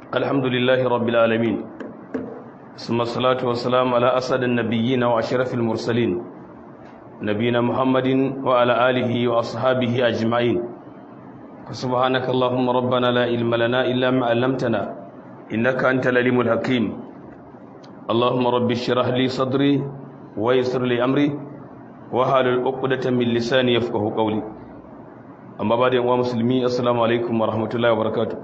الحمد لله رب العالمين ثم الصلاة والسلام على أسد النبيين وأشرف المرسلين نبينا محمد وعلى آله وأصحابه أجمعين فسبحانك اللهم ربنا لا علم لنا إلا ما علمتنا إنك أنت العليم الحكيم اللهم رب اشرح لي صدري ويسر لي أمري وحلل عقدة من لساني يفقه قولي أما بعد يا مسلمين السلام عليكم ورحمة الله وبركاته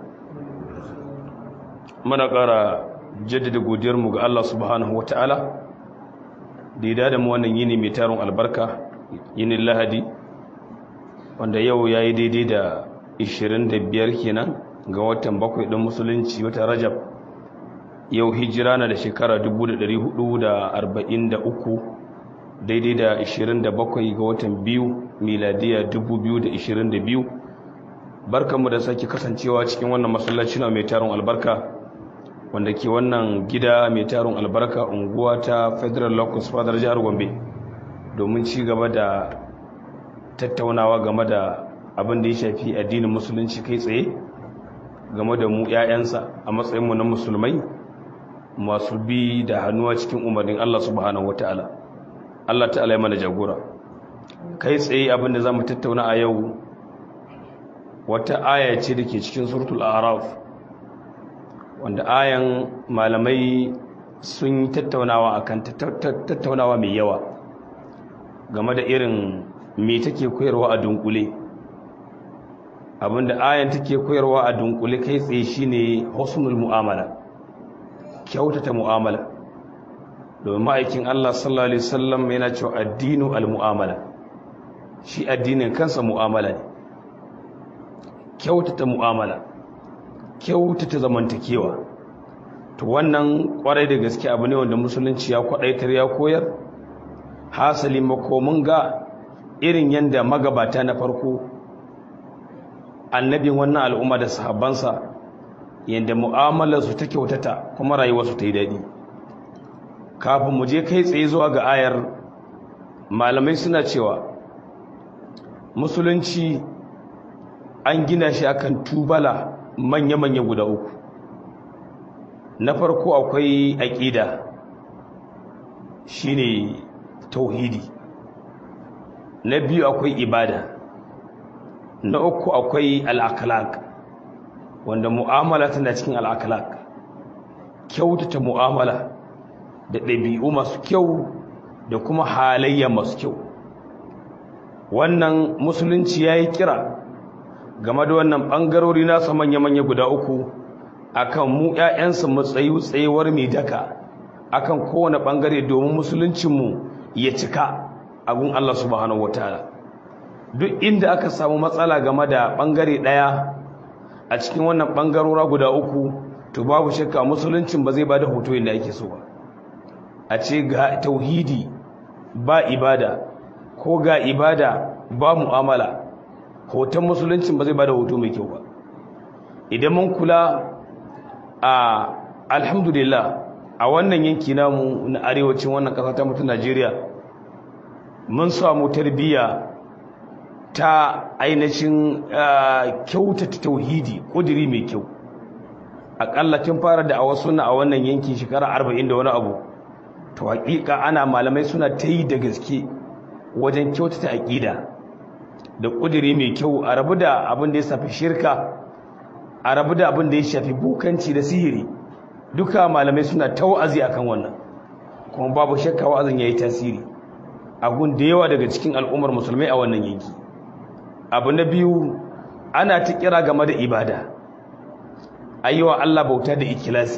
muna ƙara jaddada godiyarmu ga Allah subhanahu wata'ala da ya dada mu wannan yini mai tarin albarka yinin lahadi wanda yau ya yi daidai da 25 kenan ga watan bakwai ɗin musulunci wata rajab yau hijira na da shekara 1443 daidai da 27 ga watan biyu miladiya 2022 barkanmu da sake kasancewa cikin wannan masallaci na mai tarin albarka wanda ke wannan gida mai tarin albarka unguwa ta federal locus fadar jihar gombe domin ci gaba da tattaunawa game da abin da ya shafi addinin musulunci kai tsaye game da mu 'ya'yansa a matsayinmu na musulmai masu bi da hannuwa cikin umarnin allah subhanahu wata'ala allah ta'ala ya mana jagora kai tsaye abin da za mu tattauna a yau wata aya ce da ke cikin suratul araf wanda ayan malamai sun yi tattaunawa akan tattaunawa mai yawa game da irin me take koyarwa a dunkule abinda ayan take koyarwa a dunkule kai tsaye shine husnul mu'amala kyautata mu'amala domin ma'aikin Allah sallallahu alaihi wasallam yana cewa addinu al-mu'amala shi addinin kansa mu'amala ne kyautata mu'amala kyautata zamantakewa to wannan kwarai da gaske abu ne wanda musulunci ya kwadaitar ya koyar hasali makomin ga irin yadda magabata na farko annabin wannan al'umma da sahabbansa yadda mu'amalarsu ta kyautata kuma rayuwarsu ta yi daɗi kafin mu je kai tsaye zuwa ga ayar malamai suna cewa musulunci an gina shi akan tubala manya-manya guda uku na farko akwai aƙida shine tauhidi na biyu akwai ibada na uku akwai al'akalak wanda mu'amala tana cikin al'akalak kyautata mu'amala da ɗabi'u masu kyau da kuma halayya masu kyau wannan musulunci ya yi kira game da wannan ɓangarori nasa manya-manya guda uku akan mu ‘ya'yansu matsayi tsayuwar mai daka akan kowane ɓangare domin musuluncinmu ya cika agun Allah subhanahu wa ta'ala duk inda aka samu matsala game da ɓangare ɗaya a cikin wannan ɓangarora guda uku to babu shakka musuluncin ba zai ba da hoto yadda ake so ba a ce ga tauhidi ba ibada ko ga ibada ba mu'amala hoton musuluncin ba zai ba da hoto mai kyau ba idan mun kula a alhamdulillah a wannan yanki namu na arewacin wannan ƙasa ta mutu najeriya mun samu tarbiyya ta ainihin kyautata tauhidi ƙudiri mai kyau aƙalla tun fara da a wasu na a wannan yanki shekara arba'in da wani abu to haƙiƙa ana malamai suna ta yi da gaske wajen kyautata aƙida da ƙudiri mai kyau a rabu da abin da ya shafi shirka a rabu da abin da ya shafi bukanci da sihiri duka malamai suna ta wa'azi akan wannan kuma babu shakka wa'azin ya yi tasiri a gun da yawa daga cikin al'ummar musulmai a wannan yanki abu na biyu ana ta kira game da ibada ayyuwa Allah bauta da ikilasi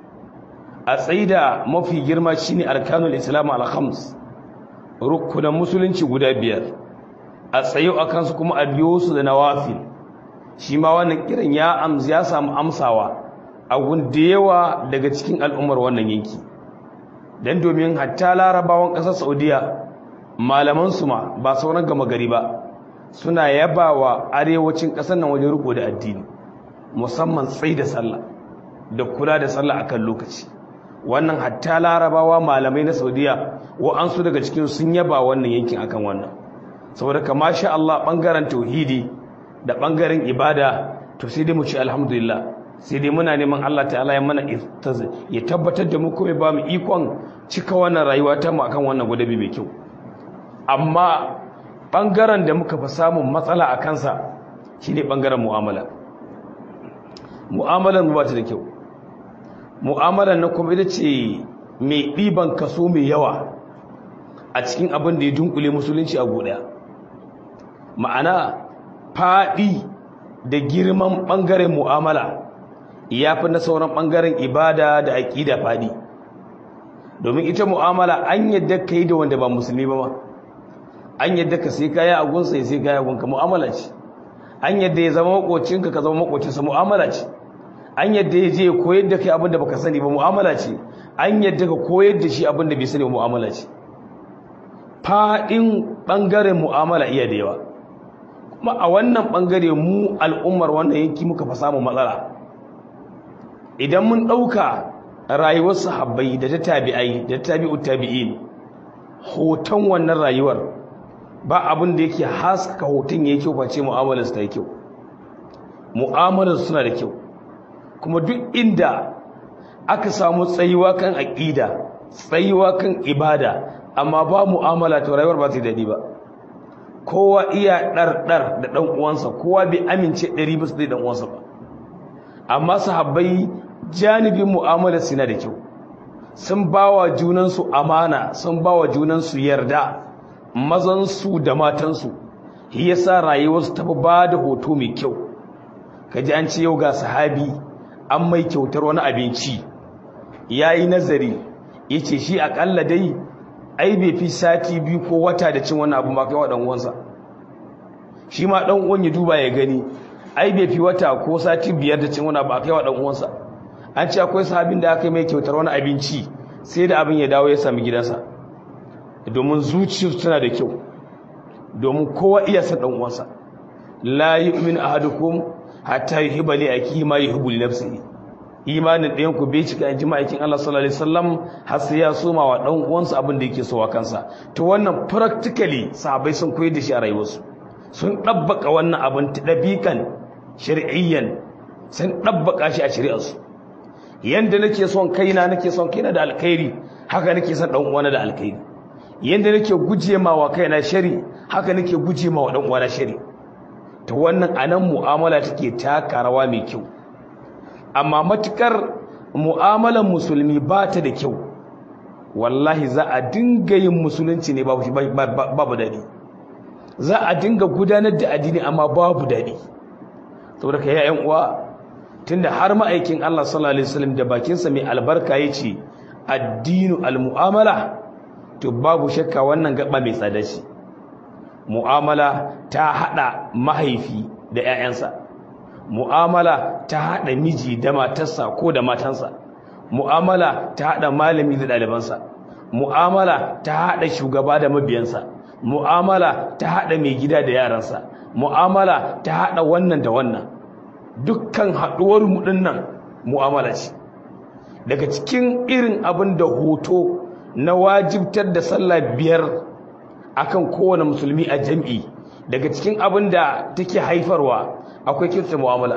a tsaida mafi girma shine arkanul islam al-khams rukunan musulunci guda biyar a tsayo a kansu kuma a biyo su da nawafil shi ma wannan kiran ya amsa ya samu amsawa a gun da yawa daga cikin al'ummar wannan yanki dan domin hatta larabawan ƙasar saudiya malaman su ma ba sauran gama gari ba suna yabawa arewacin ƙasar nan wajen riko da addini musamman tsai da sallah da kula da sallah akan lokaci wannan hatta larabawa malamai na saudiya wa'ansu daga cikin sun yaba wannan yankin akan wannan saboda kama sha Allah bangaren tauhidi da bangaren ibada to sai dai mu ce alhamdulillah sai dai muna neman Allah ta'ala ya mana ya tabbatar da mu kuma ba mu ikon cika wannan rayuwa ta mu akan wannan gudabi mai kyau amma bangaren da muka fi samun matsala a kansa shine bangaren mu'amala mu'amalar mu ba ta da kyau mu'amalar na kuma ita ce mai ɗiban kaso mai yawa a cikin abin da ya dunkule musulunci a guda ma'ana faɗi da girman ɓangaren mu'amala ya fi na sauran ɓangaren ibada da aƙida faɗi domin ita mu'amala an yadda ka yi da wanda ba musulmi ba ma an yadda ka sai kaya a gunsa ya sai kaya a gunka mu'amala ce an yadda ya zama makocinka ka zama makocinsa mu'amala ce an yadda ya je koyar da kai abin da baka sani ba mu'amala ce an yadda ka koyar da shi abin da bai sani ba mu'amala ce faɗin ɓangaren mu'amala iya da yawa kuma a wannan ɓangare mu al'ummar wannan yanki muka fa samun matsala idan mun ɗauka rayuwar sahabbai da ta tabi'ai da ta tabi'u tabi'in hoton wannan rayuwar ba abin da yake haska hoton ya kyau face mu'amalar su ta yi kyau mu'amalar suna da kyau kuma duk inda aka samu tsayuwa kan aƙida tsayuwa kan ibada amma ba mu'amala to rayuwar ba ta daɗi ba kowa iya ɗarɗar da ɗan uwansa kowa bai amince ɗari bisa da ɗan uwansa ba amma sahabbai janibin mu'amala suna da kyau sun ba wa junansu amana sun ba wa junansu yarda mazansu da matansu shi yasa rayuwarsu ta ba da hoto mai kyau kaji an ce yau ga sahabi an mai kyautar wani abinci ya yi nazari ya ce shi aƙalla dai ai bai fi sati biyu ko wata da cin wani abu ma kai wa ɗan'uwansa shi ma ɗan'uwan ya duba ya gani ai bai fi wata ko sati biyar da cin wani abu a kai wa ɗan'uwansa an ce akwai sahabin da aka yi mai kyautar wani abinci sai da abin ya dawo ya sami gidansa domin zuciyarsu tana da kyau domin kowa iya san ɗan'uwansa la yu'min ahadukum hatta yuhibba li akihi ma yuhibbu li nafsihi imanin ɗayan ku bai cika inji ma'aikin Allah sallallahu alaihi wasallam har sai ya soma wa dan uwansa abin da yake so wa kansa to wannan practically sahabbai sun koyar da shi a rayuwarsu sun dabbaka wannan abin dabikan shar'iyyan sun dabbaka shi a shari'arsu yanda nake son kaina nake son kaina da alkhairi haka nake son dan uwana da alkhairi yanda nake guje ma wa kaina shari haka nake guje ma wa dan uwana shari to wannan anan mu'amala take taka rawa mai kyau amma matukar mu'amalan musulmi ba ta da kyau wallahi za a dinga yin musulunci ne babu babu dadi za a dinga gudanar da addini amma babu dadi saboda kai yayan uwa tunda har ma'aikin Allah sallallahu alaihi wasallam da bakinsa mai albarka yace addinu almu'amala to babu shakka wannan gaba mai tsada shi mu'amala ta hada mahaifi da ƴaƴansa mu'amala ta hada miji da matarsa ko da matansa mu'amala ta hada malami da ɗalibansa mu'amala ta hada shugaba da mabiyansa mu'amala ta hada mai gida da yaransa mu'amala ta hada wannan da wannan dukkan haduwar mu dinnan mu'amala ce daga cikin irin abin da hoto na wajibtar da sallah biyar akan kowane musulmi a jam'i daga cikin abin da take haifarwa akwai kirta mu'amala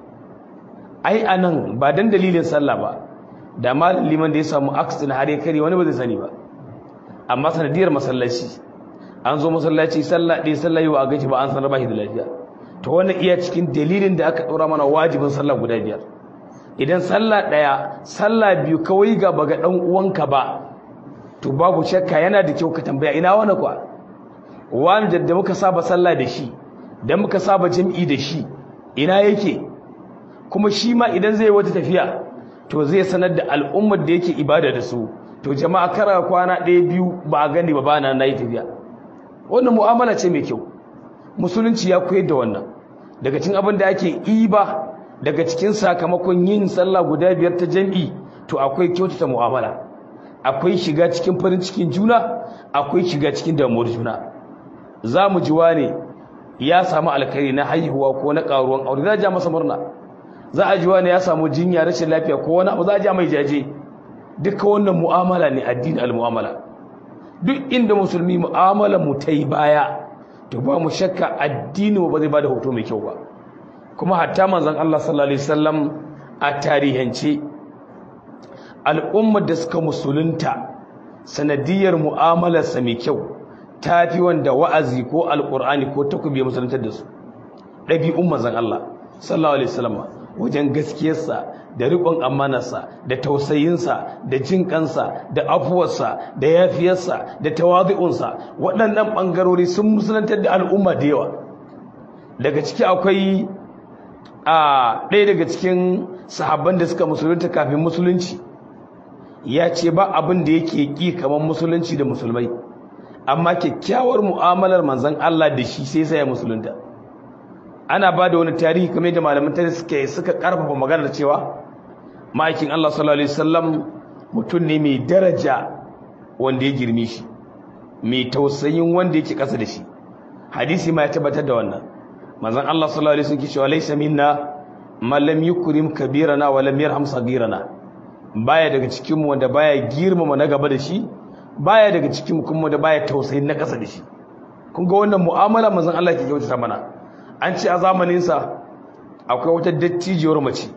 ai anan ba dan dalilin sallah ba da malin liman da ya samu accident har ya kare wani ba zai sani ba amma sanadiyar masallaci an zo masallaci sallah ɗaya sallah yi wa a gaji ba an sanar ba shi da lafiya to wannan iya cikin dalilin da aka ɗora mana wajibin sallah guda biyar idan sallah ɗaya sallah biyu kawai ga baga ɗan uwanka ba to babu shakka yana da kyau ka tambaya ina wani kwa wani da muka saba sallah da shi da muka saba jam'i da shi ina yake kuma shi ma idan zai wata tafiya to zai sanar da al'ummar da yake ibada da su to jama'a kara kwana ɗaya biyu ba a gani ba ba na na yi tafiya wannan mu'amala ce mai kyau musulunci ya koyar da wannan daga cikin abin da ake iba daga cikin sakamakon yin sallah guda biyar ta jam'i to akwai kyautata mu'amala akwai shiga cikin farin cikin juna akwai shiga cikin damuwar juna za mu ji wane ya samu alkhairi na haihuwa ko na karuwan aure za a ja masa murna za a ji wane ya samu jinya rashin lafiya ko wani abu za a ja mai jaje duka wannan mu'amala ne addini al-mu'amala duk inda musulmi mu'amala mu ta yi baya to ba mu shakka addini ba zai bada hoto mai kyau ba kuma hatta manzon Allah sallallahu alaihi wasallam a tarihance al'ummar da suka musulunta sanadiyar mu'amalarsa mai kyau ta fi wanda wa'azi ko alƙur'ani ko takobi musuluntar da su ɗabi'un mazan Allah sallallahu alaihi wasallam wajen gaskiyarsa da riƙon amanarsa da tausayinsa da jin kansa da afuwarsa da yafiyarsa da tawazu'unsa waɗannan ɓangarori sun musulantar da al'umma da yawa daga ciki akwai a ɗaya daga cikin sahabban da suka musulunta kafin musulunci ya ce ba abin da yake ƙi kamar musulunci da musulmai amma kyakkyawar mu'amalar manzon Allah da shi sai sai ya musulunta ana ba da wani tarihi kamar da malaman tarihi suka suka karfafa maganar cewa ma'aikin Allah sallallahu alaihi wasallam mutum ne mai daraja wanda ya girme shi mai tausayin wanda yake kasa da shi hadisi ma ya tabbatar da wannan manzon Allah sallallahu alaihi wasallam cewa laysa minna man lam yukrim kabirana wa lam yarham sagirana baya daga cikin mu wanda baya girmama na gaba da shi baya daga cikin mu kuma da baya tausayin na kasa da shi kun ga wannan mu'amala manzon Allah ke kyautata mana an ce a zamaninsa akwai wata dattijiyar mace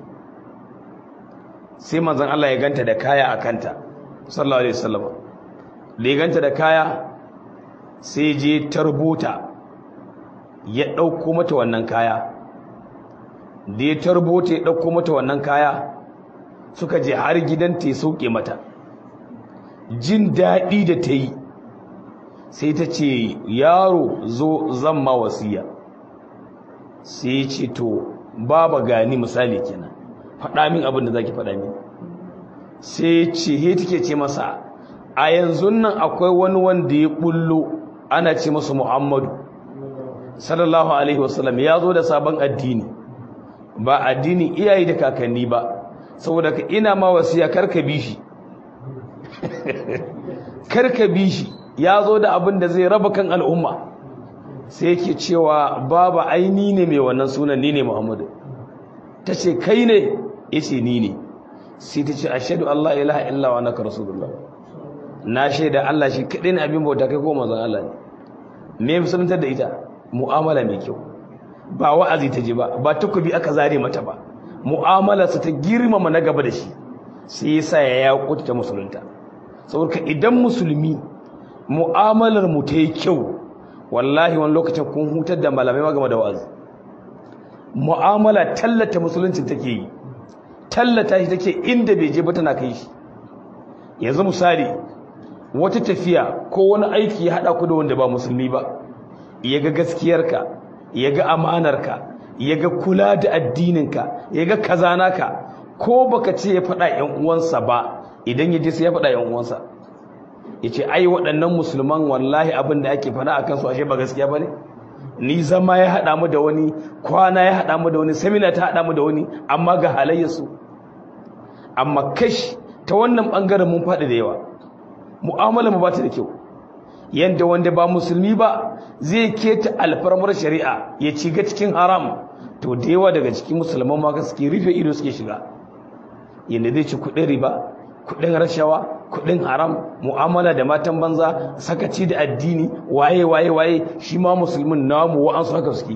sai manzan Allah ya ganta da kaya a kanta sallallahu alaihi wasallam da ya ganta da kaya sai je tarbota ya ɗauko mata wannan kaya da ya tarbota ya ɗauko mata wannan kaya suka je har gidanta ya sauke mata jin daɗi da ta yi sai ta ce yaro zo zan ma wasiya sai ya ce to baba gani misali kenan faɗa min abin da zaki faɗa min sai ce he take ce masa a yanzu nan akwai wani wanda ya bullo ana ce masa Muhammadu sallallahu alaihi wasallam ya zo da sabon addini ba addini iyaye da kakanni ba saboda ka ina ma wasiya karka bi shi karka bi shi ya zo da abin da zai raba kan al'umma sai yake cewa baba aini ne mai wannan sunan ni ne Muhammadu ta ce kai ne ya ce ni ne sai ta ce ashadu Allah ilaha illa wa naka rasulullah na shaida Allah shi kaɗai ne abin bauta kai ko mazan Allah ne me musuluntar da ita mu'amala mai kyau ba wa'azi ta ji ba ba takobi aka zare mata ba mu'amalarsa ta girmama na gaba da shi sai ya sa ya yaƙuta ta musulunta saboda idan musulmi mu'amalar mu ta yi kyau wallahi wani lokacin kun hutar da malamai ma game da wa'azi mu'amala tallata musulunci take yi tallata shi take inda bai je ba tana kai shi yanzu misali wata tafiya ko wani aiki ya haɗa ku da wanda ba musulmi ba ya ga gaskiyarka ya ga amanarka ya ga kula da addininka ya ga kazanaka ko baka ce ya faɗa ‘yan uwansa ba idan ya je sai ya faɗa ‘yan uwansa ya ce ai waɗannan musulman wallahi abin da ake faɗa a kansu ashe ba gaskiya ba ne ni zama ya haɗa mu da wani kwana ya haɗa mu da wani samina ta haɗa mu da wani amma ga halayyarsu amma kash ta wannan ɓangaren mun faɗi da yawa mu'amala mu ba ta da kyau yanda wanda ba musulmi ba zai keta alfarmar shari'a ya ciga cikin haram to da yawa daga cikin musulman ma suke rufe ido suke shiga yanda zai ci kuɗin riba kuɗin rashawa kuɗin haram mu'amala da matan banza sakaci da addini waye waye waye shi ma musulmin namu wa'ansu haka suke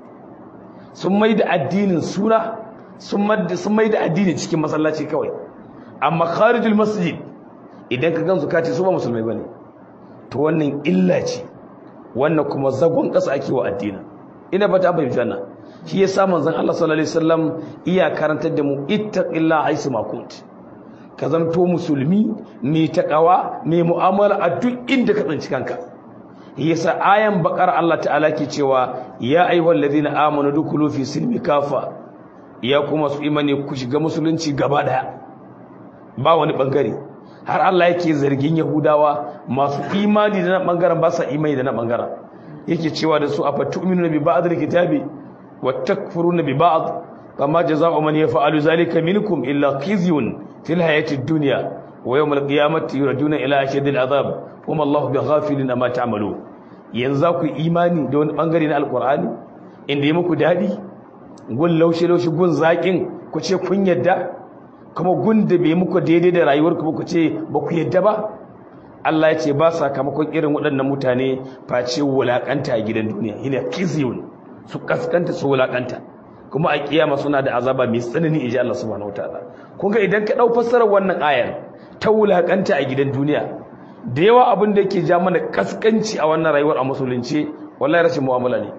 sun mai da addinin suna sun mai da addini cikin masallaci kawai amma kharijul masjid idan ka gansu kace su ba musulmai bane to wannan illa ce wannan kuma zagon ƙasa ake wa addinin ina ba ta bayyana wannan shi yasa manzon Allah sallallahu alaihi wasallam iya karantar da mu ittaqillaha aisu ma kunt ka zamto musulmi mai takawa mai mu'amala a duk inda ka tsinci kanka yasa ayan bakar Allah ta'ala ke cewa ya ayyuhal ladina amanu dukulu fi silmi kafa ya kuma su imani ku shiga musulunci gaba daya ba wani bangare har Allah yake zargin Yahudawa masu imani da na bangaren ba sa imani da na bangaren yake cewa da su afatu'minuna bi ba'd al-kitabi wa takfuruna bi ba'd fama jazaa'u man yaf'alu zalika minkum illa khizyun fil hayati ad-dunya wa yawm al-qiyamati yuraduna ila ashadil azab kuma Allahu bighafilin amma ta'malu yanzu ku imani da wani bangare na alqur'ani inda yi muku dadi gun laushe laushe gun zakin ku ce kun yadda kuma gunda bai muku daidai da rayuwar ku ku ce ba ku yadda ba Allah ya ce ba sakamakon irin waɗannan mutane face wulakanta a gidan duniya ina kizyun su kaskanta su wulakanta kuma a kiyama suna da azaba mai tsanani inji Allah subhanahu wataala kun ga idan ka dau fassarar wannan ayar ta wulakanta a gidan duniya da yawa abin da yake ja mana kaskanci a wannan rayuwar a musulunci wallahi rashin mu'amala ne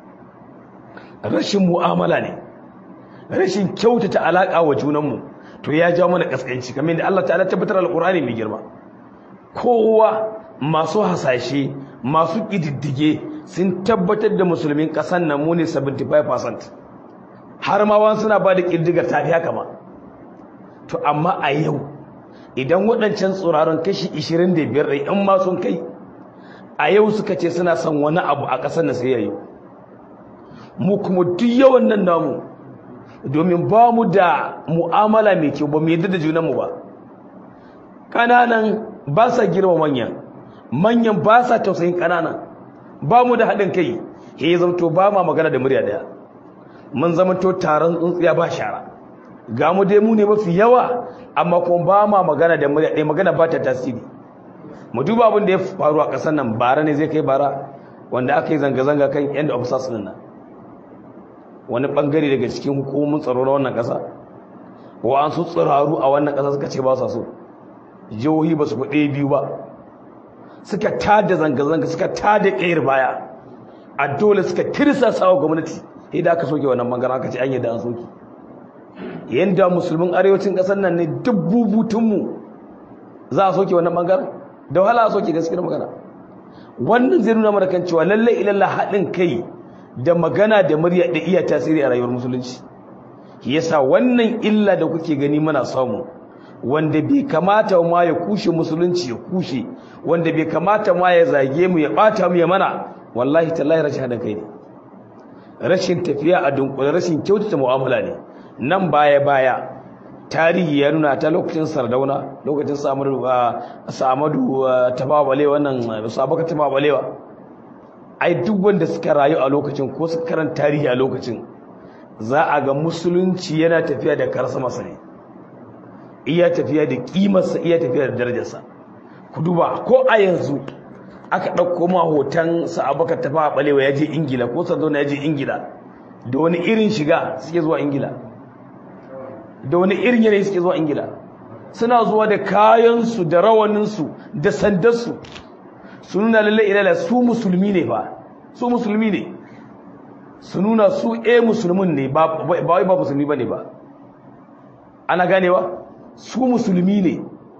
rashin mu'amala ne rashin kyautata alaka wa junanmu to ya ja mana kaskanci kamar yadda Allah ta'ala tabbatar alqur'ani mai girma kowa masu hasashe masu kididdige sun tabbatar da musulmin kasan nan mu ne 75% har ma wani suna ba da kididdigar tafi haka ma to amma a yau idan waɗancan tsoraron kashi 25 ɗai in ma sun kai a yau suka ce suna son wani abu a ƙasar na sai yayi mu kuma duk yawan nan namu domin ba mu da mu'amala mai kyau ba mu yadda da junanmu ba ƙananan ba sa girma manyan manyan ba sa tausayin ƙananan ba mu da haɗin kai ya zamto ba ma magana da murya ɗaya mun zamanto taron tsuntsiya ba shara ga mu dai mu ne mafi yawa amma kuma ba ma magana da murya ɗaya magana ba ta tasiri mu duba abin da ya faru a ƙasar nan bara ne zai kai bara wanda aka yi zanga-zanga kan yan da officers nan wani bangare daga cikin hukumomin tsaro na wannan ƙasa wa an su tsiraru a wannan ƙasa suka ce ba sa so jihohi ba su kuɗe biyu ba suka tada zanga-zanga suka tada ƙayar baya a dole suka tirsa sawa gwamnati idan aka soke wannan bangaren aka ce an yadda an soke yadda musulmin arewacin ƙasar nan ne duk bubutunmu za a soke wannan bangaren da wahala a soke gaskiyar magana wannan zai nuna mana kan cewa lalle ilalla haɗin kai da magana da murya da iya tasiri a rayuwar musulunci yasa wannan illa da kuke gani muna samu wanda bai kamata ma ya kushe musulunci ya kushe wanda bai kamata ma ya zage mu ya bata mu ya mana wallahi tallahi rashin haɗin kai ne rashin tafiya a dunkule rashin kyautata mu'amala ne nan baya baya tarihi ya nuna ta lokacin sardauna lokacin samadu tababale wannan sabaka tababalewa ai duk wanda suka rayu a lokacin ko suka karanta tarihi a lokacin za a ga musulunci yana tafiya da karsa masa ne iya tafiya da kimarsa iya tafiya da darajarsa ku duba ko a yanzu aka ɗauko ma hoton sa'abaka tababalewa ya je ingila ko sardauna ya je ingila da wani irin shiga suke zuwa ingila da wani irin yanayi suke zuwa ingila suna zuwa da kayansu da rawaninsu da sandarsu su nuna lalle ilala su musulmi ne ba su musulmi ne su nuna su e musulmin ne ba wai ba musulmi ba ne ba ana ganewa su musulmi ne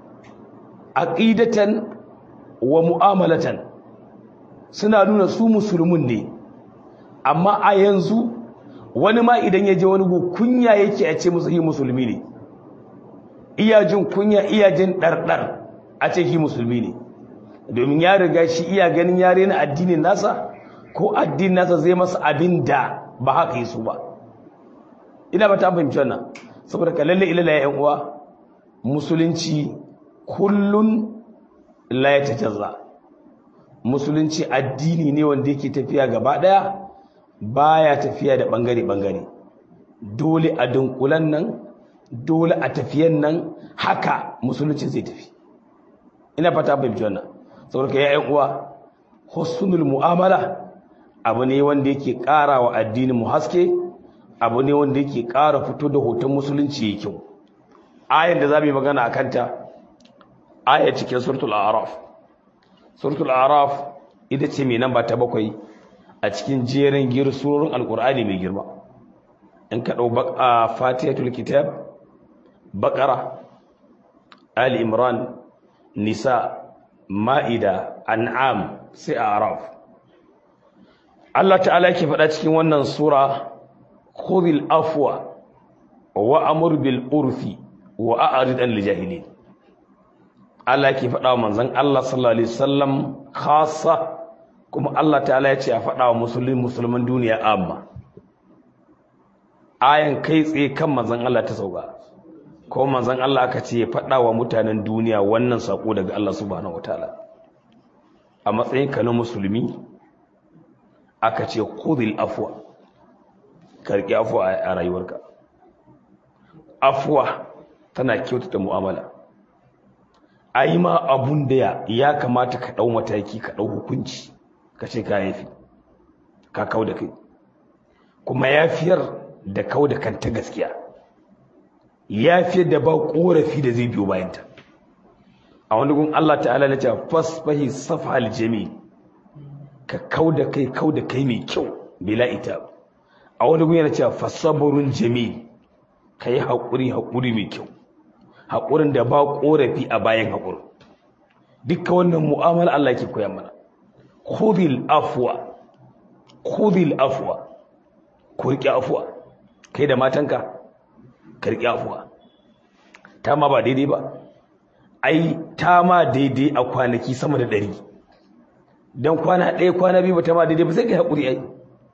aqidatan wa mu'amalatan suna nuna su musulmin ne amma a yanzu wani ma idan ya je wani gu kunya yake a ce musu yi musulmi ne iya jin kunya iya jin ɗarɗar a ce shi musulmi ne domin ya riga shi iya ganin yare na addinin nasa ko addinin nasa zai masa abin da ba haka yi su ba ina ba ta fahimci wannan saboda ka lalle ilala ya uwa musulunci kullun la ya tajazza musulunci addini ne wanda yake tafiya gaba daya baya tafiya da bangare-bangare dole a dunkulan nan dole a tafiyan nan haka musulunci zai tafi ina fata fahimci wannan saboda ka yayin uwa husnul mu'amala abu ne wanda yake ƙara wa addinin mu haske abu ne wanda yake ƙara fito da hoton musulunci yake kyau ayan da zamu yi magana akan ta aya cikin suratul a'raf suratul a'raf ita ce mai namba ta bakwai a cikin jerin gir surorin alkur'ani mai girma in ka ɗau a fatihatul kitab baƙara ali imran nisa ma'ida an'am sai a araf Allah ta'ala yake faɗa cikin wannan sura khudhil afwa wa amur bil urfi wa a'rid an lijahilin Allah yake faɗa wa manzon Allah sallallahu alaihi wasallam khassa kuma Allah ta'ala ya ce a faɗa wa musulmi musulman duniya amma ayan kai tsaye kan manzon Allah ta sauka ko manzon Allah aka ce ya faɗa wa mutanen duniya wannan sako daga Allah subhanahu wataala a matsayin ka na musulmi aka ce khudhil afwa karki afwa a rayuwarka afwa tana kyautata mu'amala ai ma abun da ya kamata ka dau mataki ka dau hukunci ka ce ka yafi ka kau da kai kuma yafiyar da kau da kanta gaskiya ya fi da ba korafi da zai biyo bayanta a wani gun Allah ta'ala na ce fasfahi safhal jami ka kau da kai kau da kai mai kyau bila ita a wani gun yana cewa fasaburun jami ka yi haƙuri haƙuri mai kyau haƙurin da ba korafi a bayan haƙurin dukkan wannan mu'amala Allah ke koya mana khudhil afwa khudhil afwa ku riƙe afuwa kai da matanka ka riƙe afuwa ta ma ba daidai ba ai ta ma daidai a kwanaki sama da ɗari don kwana ɗaya kwana biyu ba ta ma daidai ba sai ka haƙuri ai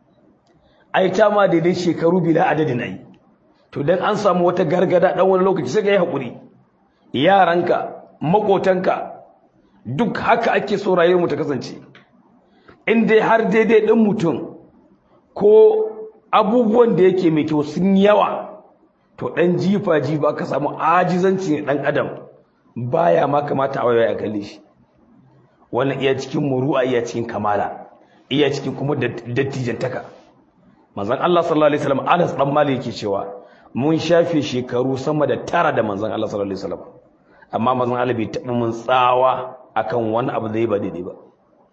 ai ta ma daidai shekaru bila adadin ai to don an samu wata gargada ɗan wani lokaci sai ka yi haƙuri yaranka maƙotanka duk haka ake so rayuwar mu ta kasance in dai har daidai ɗin mutum ko abubuwan da yake mai kyau sun yawa to ɗan jifa jifa ka samu ajizanci ne ɗan adam baya ma kamata a waya kalle shi wannan iya cikin muru'a iya cikin kamala iya cikin kuma dattijantaka manzon Allah sallallahu alaihi wasallam Anas dan Malik yake cewa mun shafe shekaru sama da tara da manzon Allah sallallahu alaihi wasallam amma manzon Allah bai taɓa mun tsawa akan wani abu da ya ba daidai ba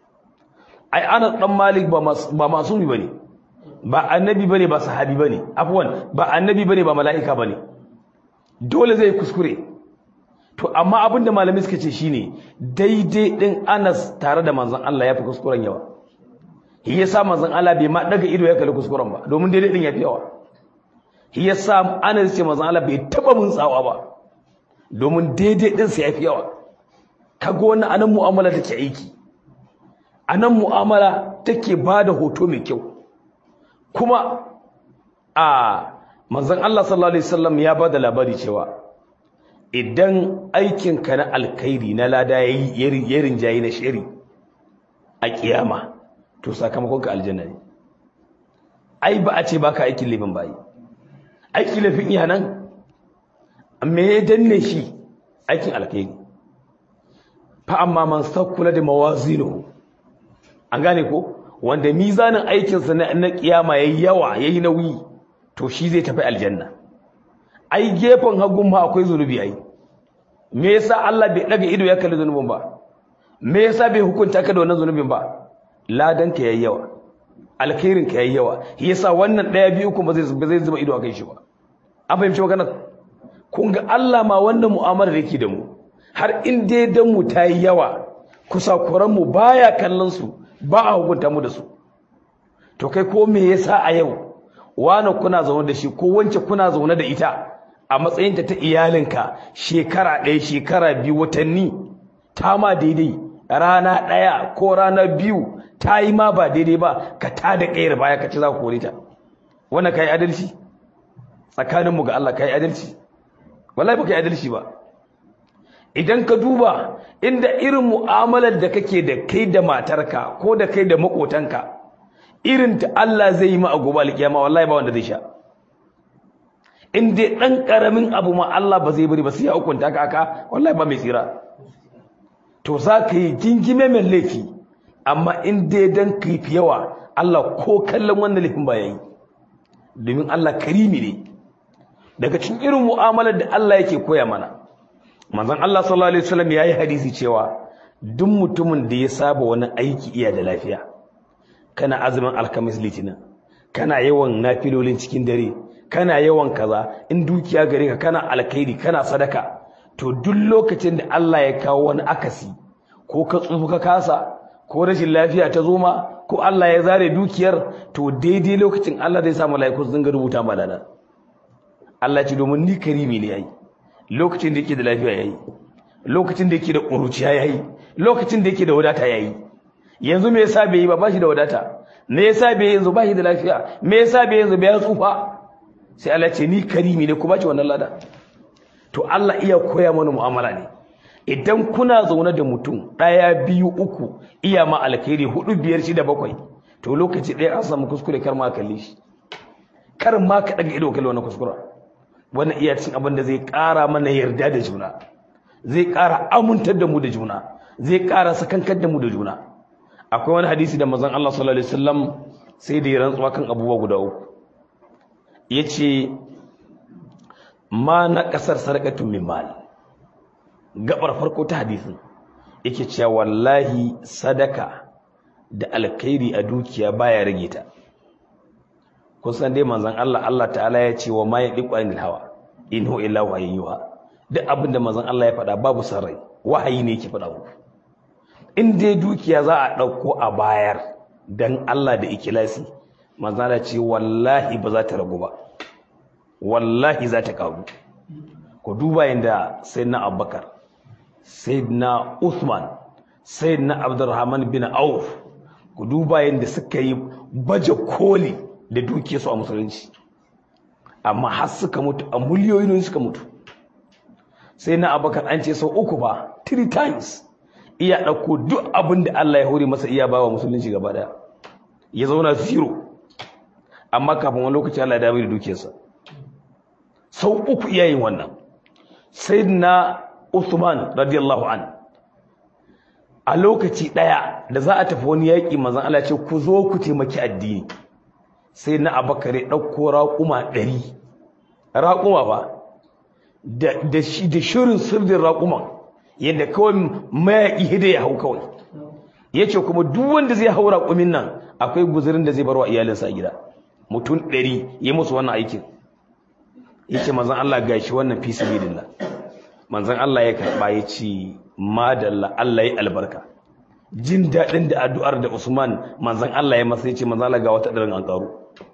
ai Anas dan Malik ba ba masumi bane ba annabi bane ba sahabi bane afwan ba annabi bane ba mala'ika bane dole zai kuskure to amma abinda malamai suka ce shine daidai din Anas tare da manzon Allah yafi kuskuren yawa shi yasa manzon Allah bai ma daga ido ya kalli kuskuren ba domin daidai din yafi yawa shi yasa Anas ce manzon Allah bai taba mun tsawa ba domin daidai din sa yafi yawa kaga wannan anan mu'amala take aiki anan mu'amala take bada hoto mai kyau kuma a manzon Allah sallallahu alaihi wasallam ya bada labari cewa idan aikinka na alkhairi na lada yayi yarin jayi na shiri a kiyama to sakamakon ka aljanna ne ai ba a ce baka aikin laifin bayi aikin laifin iya nan me ya danne shi aikin alkhairi fa amma man sakkula da mawazinu an gane ko wanda mizanin aikinsa na kiyama yayi yawa yayi nauyi to shi zai tafi aljanna ai gefen hagun ma akwai zunubi ai me yasa Allah bai daga ido ya kalli zunubin ba me yasa bai hukunta ka da wannan zunubin ba ladan ka yayi yawa alkhairin ka yayi yawa yasa wannan daya biyu kuma zai zai zuba ido akan shi ba an fahimci magana kun ga Allah ma wannan mu'amalar yake da mu har in dai dan mu tayi yawa kusakuran mu baya kallon su ba a hukunta mu da su to kai ko me yasa a yau wani kuna zaune da shi ko wance kuna zaune da ita a matsayinta ta iyalinka shekara ɗaya shekara biyu watanni ta ma daidai rana ɗaya ko rana biyu ta yi ma ba daidai ba ka ta da ƙayar baya ka ci za ku kore ta wannan ka yi adalci tsakaninmu ga Allah ka yi adalci wallahi ba ka yi adalci ba idan ka duba inda irin mu'amalar da kake da kai da matarka ko da kai da maƙotanka irin ta Allah zai yi ma a gobe alkiyama wallahi ba wanda zai sha in dai dan karamin abu ma Allah ba zai bari ba sai ya hukunta ka aka wallahi ba mai tsira to za ka yi jingime mai laifi amma in dai dan kai fi yawa Allah ko kallon wannan laifin ba yayi domin Allah karimi ne daga cikin irin mu'amalar da Allah yake koya mana manzon Allah sallallahu alaihi wasallam yayi hadisi cewa duk mutumin da ya saba wani aiki iya da lafiya kana azumin alkamis litinin kana yawan nafilolin cikin dare kana yawan kaza in dukiya gare ka kana alkhairi kana sadaka to duk lokacin da Allah ya kawo wani akasi ko ka tsufu ka kasa ko rashin lafiya ta zo ma ko Allah ya zare dukiyar to daidai lokacin Allah zai sa mala'iku su dinga rubuta malala Allah ce domin ni karimi ne yayi lokacin da yake da lafiya yayi lokacin da yake da ƙuruciya yayi lokacin da yake da wadata yayi yanzu me yasa bai yi ba bashi da wadata me yasa bai yanzu bashi da lafiya me yasa bai yanzu bai tsufa sai Allah ce ni karimi ne kuma ce wannan lada to Allah iya koya mana mu'amala ne idan kuna zaune da mutum ɗaya biyu uku iya ma alkhairi hudu biyar shida bakwai to lokaci ɗaya an samu kuskure kar ma kalle shi kar ma ka daga ido kalle wannan kuskura wannan iya cin abin da zai ƙara mana yarda da juna zai ƙara amintar da mu da juna zai ƙara sakankar da mu da juna akwai wani hadisi da mazan Allah sallallahu alaihi wasallam sai da ya rantsuwa kan abubuwa guda uku yace ma na kasar sarqatu min mal gabar farko ta hadisin yake cewa wallahi sadaka da alkhairi a dukiya baya rage ta kun san dai manzon Allah Allah ta'ala ya ce wa ma yadiqu anil hawa in huwa illa wahyuha duk abin da manzon Allah ya faɗa babu sarrai wahayi ne yake faɗa muku in dai dukiya za a ɗauko a bayar dan Allah da ikilasi manzon Allah ce wallahi ba za ta ragu ba wallahi za ta karu ku duba yanda sayyidina Abubakar sayyidina Uthman sayyidina Abdurrahman bin Auf ku duba yanda suka yi baje koli da dukiyarsu a musulunci amma har suka mutu a miliyoyin suka mutu sai na abakar an ce sau uku ba three times iya ɗauko duk abin da Allah ya hore masa iya bawa musulunci gaba daya ya zauna zero amma kafin wani lokaci Allah ya dawo da dukiyarsa sau uku iya yin wannan sai na Uthman radiyallahu an a lokaci ɗaya da za a tafi wani yaƙi manzon Allah ce ku zo ku taimaki addini sai na abakar ya ɗauko raƙuma ɗari raƙuma ba da shirin sirrin raƙuman yadda kawai mayaƙi hida ya hau kawai ya ce kuma duk wanda zai hau raƙumin nan akwai guzurin da zai barwa iyalinsa a gida mutum ɗari ya musu wannan aikin ya ce manzan Allah ga shi wannan fi sabilillah manzan Allah ya karɓa ya ce madalla Allah ya albarka jin daɗin da addu'ar da Usman manzan Allah ya masa ya ce manzan Allah ga wata ɗarin an ƙaru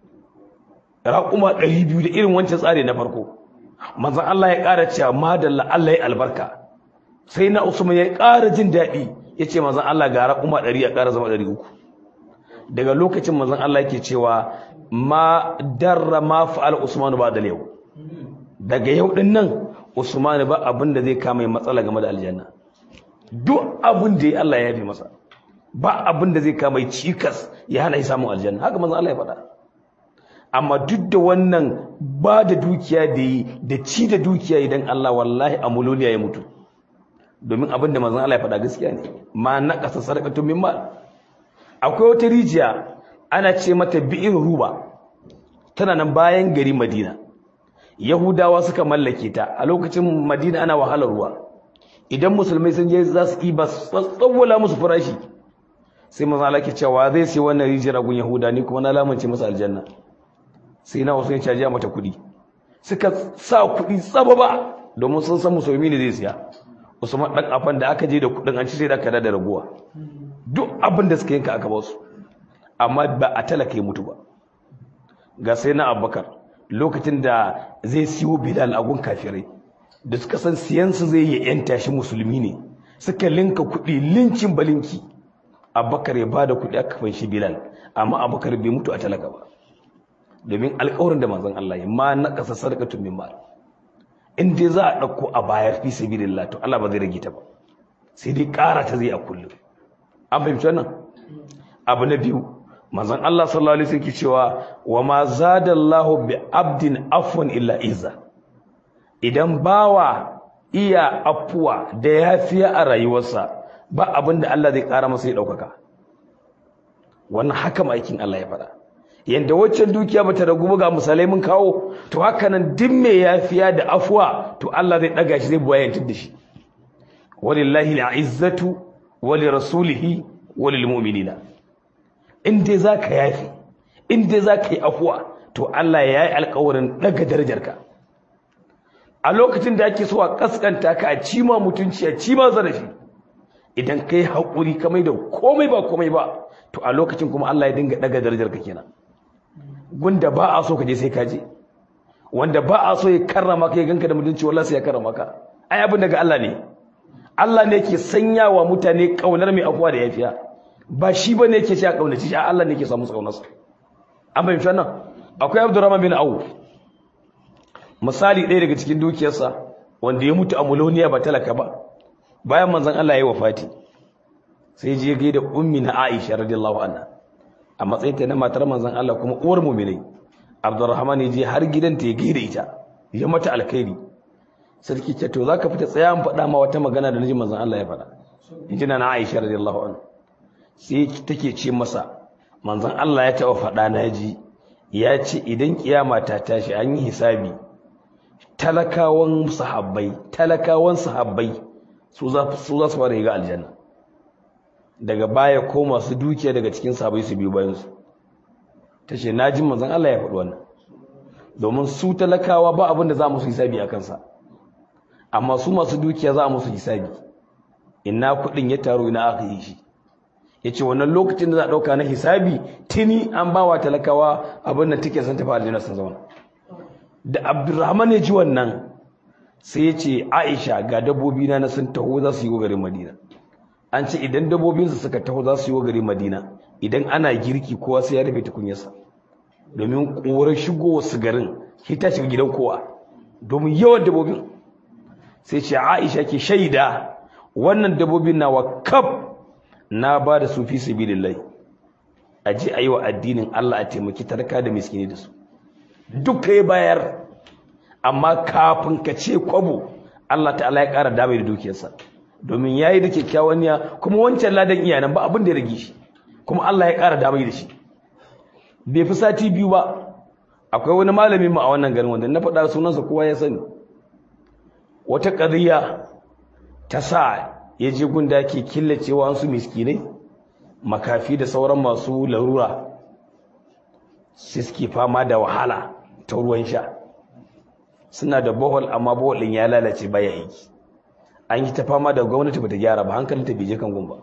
raƙuma ɗari biyu da irin wancan tsari na farko manzan Allah ya ƙara cewa madalla Allah ya albarka sai na Usman ya ƙara jin daɗi ya ce manzan Allah ga raƙuma ɗari ya ƙara zama ɗari uku daga lokacin manzan Allah yake cewa ma darra ma fa'al Usman ba da yau daga yau ɗin nan Usman ba abin da zai kama matsala game da aljanna duk abin da ya Allah ya yafe masa ba abin da zai kama cikas ya hana shi samun aljanna haka manzan Allah ya faɗa amma duk da wannan ba da dukiya da yi da ci da dukiya idan Allah wallahi a muloliya ya mutu domin abin da manzon Allah ya faɗa gaskiya ne ma na ƙasa sadaqatu min mal akwai wata rijiya ana ce mata bi'ir ruba tana nan bayan gari Madina Yahudawa suka mallake ta a lokacin Madina ana wahalar ruwa idan musulmai sun je za su iba tsawwala musu farashi sai manzon Allah ke cewa zai sai wannan rijiyar gun Yahuda ni kuma na lamunce masa aljanna sai na wasu ya caji mata kuɗi suka sa kuɗi tsaba ba domin sun san musulmi ne zai siya usman ɗan afan da aka je da kuɗin an ci sai da aka da raguwa duk abin da suka yanka aka ba su amma ba a talaka ya mutu ba ga sai na abubakar lokacin da zai siyo bilal a gun kafirai da suka san siyansu zai yi yanta shi musulmi ne suka linka kuɗi lincin balinki abubakar ya ba da kuɗi aka fanshi bilal amma abubakar bai mutu a talaka ba domin alƙawarin da manzon Allah ya ma na ƙasa sadaqatun min mal in dai za a ɗauko a bayar fi sabilillah to Allah ba zai rage ta ba sai dai ƙara ta zai a kullum an fahimci wannan abu na biyu manzon Allah sallallahu alaihi wasallam cewa wa ma zadallahu bi abdin afwan illa izza idan bawa iya afuwa da yafiya a rayuwarsa ba abin da Allah zai ƙara masa ya ɗaukaka wannan haka maikin Allah ya faɗa yanda waccan dukiya bata ragu ba ga misalai mun kawo to haka nan duk mai yafiya da afwa to Allah zai daga shi zai buwayantar da shi walillahi al'izzatu wali rasulihi walil mu'minina in dai zaka yafi in dai zaka yi afwa to Allah ya yi alƙawarin daga darajarka a lokacin da ake so a kaskanta ka a cima mutunci a cima zarafi idan kai haƙuri kamai da komai ba komai ba to a lokacin kuma Allah ya dinga daga darajarka kenan gunda ba a so ka je sai ka je wanda ba a so ya karrama ka ya ganka da mutunci wallahi sai ya karrama ka ai abin daga Allah ne Allah ne yake sanyawa mutane kaunar mai afuwa da yafiya ba shi bane yake cewa kaunaci shi Allah ne yake samu kaunarsa an bayyana wannan akwai Abdurrahman bin Auf misali ɗaya daga cikin dukiyarsa wanda ya mutu a muloniya ba talaka ba bayan manzon Allah ya yi wafati sai je gaida ummi na Aisha radiyallahu anha a matsayin ta na matar manzon Allah kuma uwar mu'minai Abdurrahman ya je har gidanta ya gaida ita ya mata alkhairi sarki ce to zaka fita tsaya an faɗa ma wata magana da naji manzon Allah ya faɗa inji na Aisha radiyallahu anha sai take ce masa manzon Allah ya taɓa faɗa na ji ya ce idan kiyama ta tashi an yi hisabi talakawan sahabbai talakawan sahabbai su za su fara ga aljanna daga baya ko masu dukiya daga cikin sahabbai su biyu bayan su ta ce na ji manzon Allah ya faɗi wannan domin su talakawa ba abin da za musu hisabi a kansa amma su masu dukiya za musu hisabi ina kuɗin ya taru ina aka yi shi ya ce wannan lokacin da za a ɗauka na hisabi tuni an ba wa talakawa abin da take son tafi aljanna sun zauna da abdurrahman ya ji wannan sai ya ce aisha ga dabbobi na na sun taho za su yi wa garin madina an ce idan dabbobinsu suka taho za su yi wa garin madina idan ana girki kowa sai ya rufe tukunyarsa domin ƙorar shigo su garin shi ta shiga gidan kowa domin yawan dabbobin sai ce aisha ke shaida wannan dabbobin nawa kaf na ba da su fi sabilillahi a je a yi wa addinin Allah a taimaki tarka da miskini da su duka ya bayar amma kafin ka ce kwabo Allah ta'ala ya ƙara damai da dukiyarsa domin ya yi da kyakkyawan niyya kuma wancan ladan iyanan ba abin da ya rage shi kuma Allah ya ƙara damai da shi bai fi sati biyu ba akwai wani malamin mu a wannan garin wanda na faɗa sunansa kowa ya sani wata ƙadiyya ta sa ya je gunda ke killacewa wasu miskinai makafi da sauran masu larura sai suke fama da wahala ta ruwan sha suna da bohol amma bohol ɗin ya lalace baya aiki an yi ta fama da gwamnati bata gyara ba hankalin ta bije kan gumba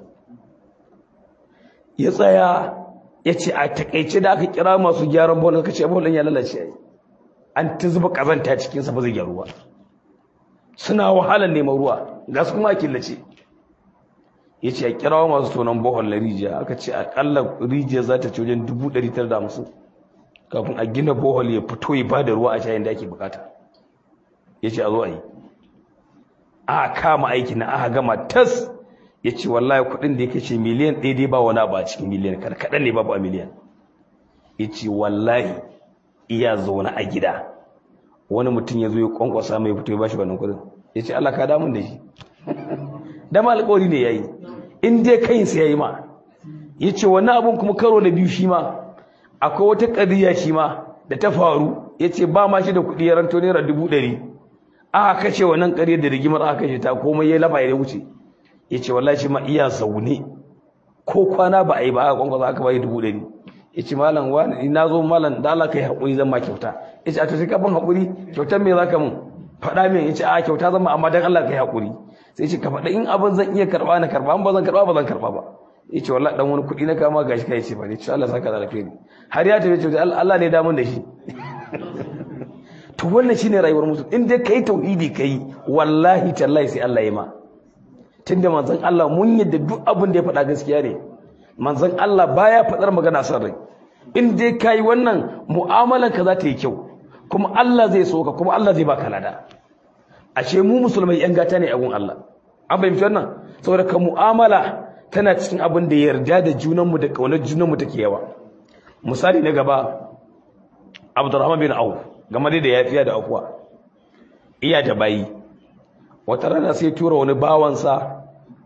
ya tsaya ya ce a takaice da aka kira masu gyaran bohol aka ce bohol ɗin ya lalace ai an ta zuba kazanta cikinsa ba zai gyaru ba suna wahalar neman ruwa ga su kuma a killace ya ce a kirawa masu tonon bohol na rijiya aka ce akalla rijiya za ta ci wajen 950 kafin a gina bohol ya fito ya ba da ruwa a shayin da ake bukata ya ce a zo a yi a kama aiki na aka gama tas ya ce wallahi kudin da ya kashe miliyan ɗaya dai ba wani abu a cikin miliyan kaɗan ne babu a miliyan ya ce wallahi iya zaune a gida wani mutum ya zo ya kwankwasa mai fito ya bashi wannan kudin ya ce Allah ka damun da shi dama alƙawari ne ya yi in dai kayinsa ya yi ma ya ce wannan abin kuma karo na biyu shi ma akwai wata ƙadiyya shi ma da ta faru ya ce ba ma shi da kuɗi ya ranto naira dubu ɗari aka kashe wannan ƙaryar da rigimar aka kashe ta komai ya lafa ya wuce ya ce wallahi shi ma iya zaune ko kwana ba a yi ba aka kwankwasa aka bayi dubu ɗari ya ce malam wani na zo malam da Allah ka yi haƙuri zan ma kyauta ya ce a to sai ka ban haƙuri kyautar me za ka mun faɗa min ya ce a kyauta zan ma amma dan Allah ka yi haƙuri sai ce ka faɗa in abin zan iya karɓa na karɓa in ba zan karɓa ba zan karɓa ba ya ce wallahi dan wani kuɗi na kama gashi kai ce ba ne ce Allah saka da alheri har ya tafi ce Allah ne damun da shi to wannan shine rayuwar mutum in dai kai tauhidi kai wallahi tallahi sai Allah ya ma tunda manzon Allah mun yadda duk abin da ya faɗa gaskiya ne manzon Allah baya faɗar magana san rai in dai kai wannan mu'amalar ka za ta yi kyau kuma Allah zai so ka kuma Allah zai baka lada ashe mu musulmai yan gata ne a gun Allah an fahimci wannan saboda ka mu'amala tana cikin abin da yarda da junanmu da kaunar junanmu take yawa misali na gaba Abdurrahman bin Auf game da yafiya da afuwa iya da bayi wata rana sai tura wani bawansa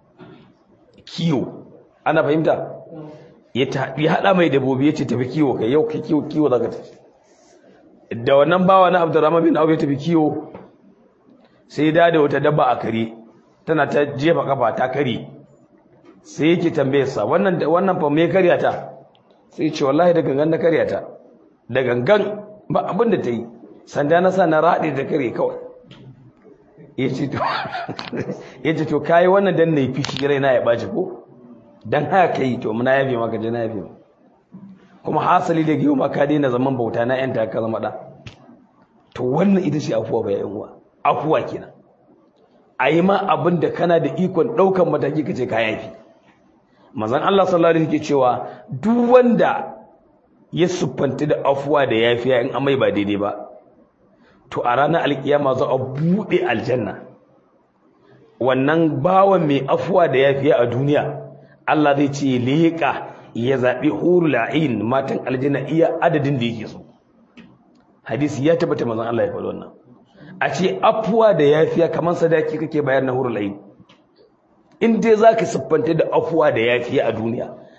kiyo ana fahimta ya haɗa mai dabobi ya ce tafi kiwo kai yau kai kiwo kiwo za ka tafi da wannan bawa na Abdurrahman bin Auf ya tafi kiwo sai da da wata dabba a kare tana ta jefa kafa ta kare sai yake tambaye sa wannan wannan fa me karya ta sai ce wallahi da gangan na karya ta da gangan ba abin da ta yi sanda na sa na rade da kare kawai yace to yace to kai wannan dan nayi fishi raina ya baci ko dan haka kai to muna yafe maka je na yafe kuma hasali da giyo maka daina zaman bauta na yanta ka zama da to wannan ita ce afuwa ba yayin uwa afuwa kenan a yi ma abin da kana da ikon ɗaukan mataki ka ce ka yafi mazan Allah sallallahu alaihi cewa duk wanda ya siffanta da afuwa da yafiya in amai ba daidai ba to a ranar alkiyama za a buɗe aljanna wannan bawan mai afuwa da yafiya a duniya Allah zai ce leƙa ya zaɓi hurul ain matan aljanna iya adadin da yake so hadisi ya tabbata mazan Allah ya faɗi wannan a ce afuwa da yafiya kamar sadaki kake bayar na hurul ain in dai zaka siffanta da afuwa da yafiya a duniya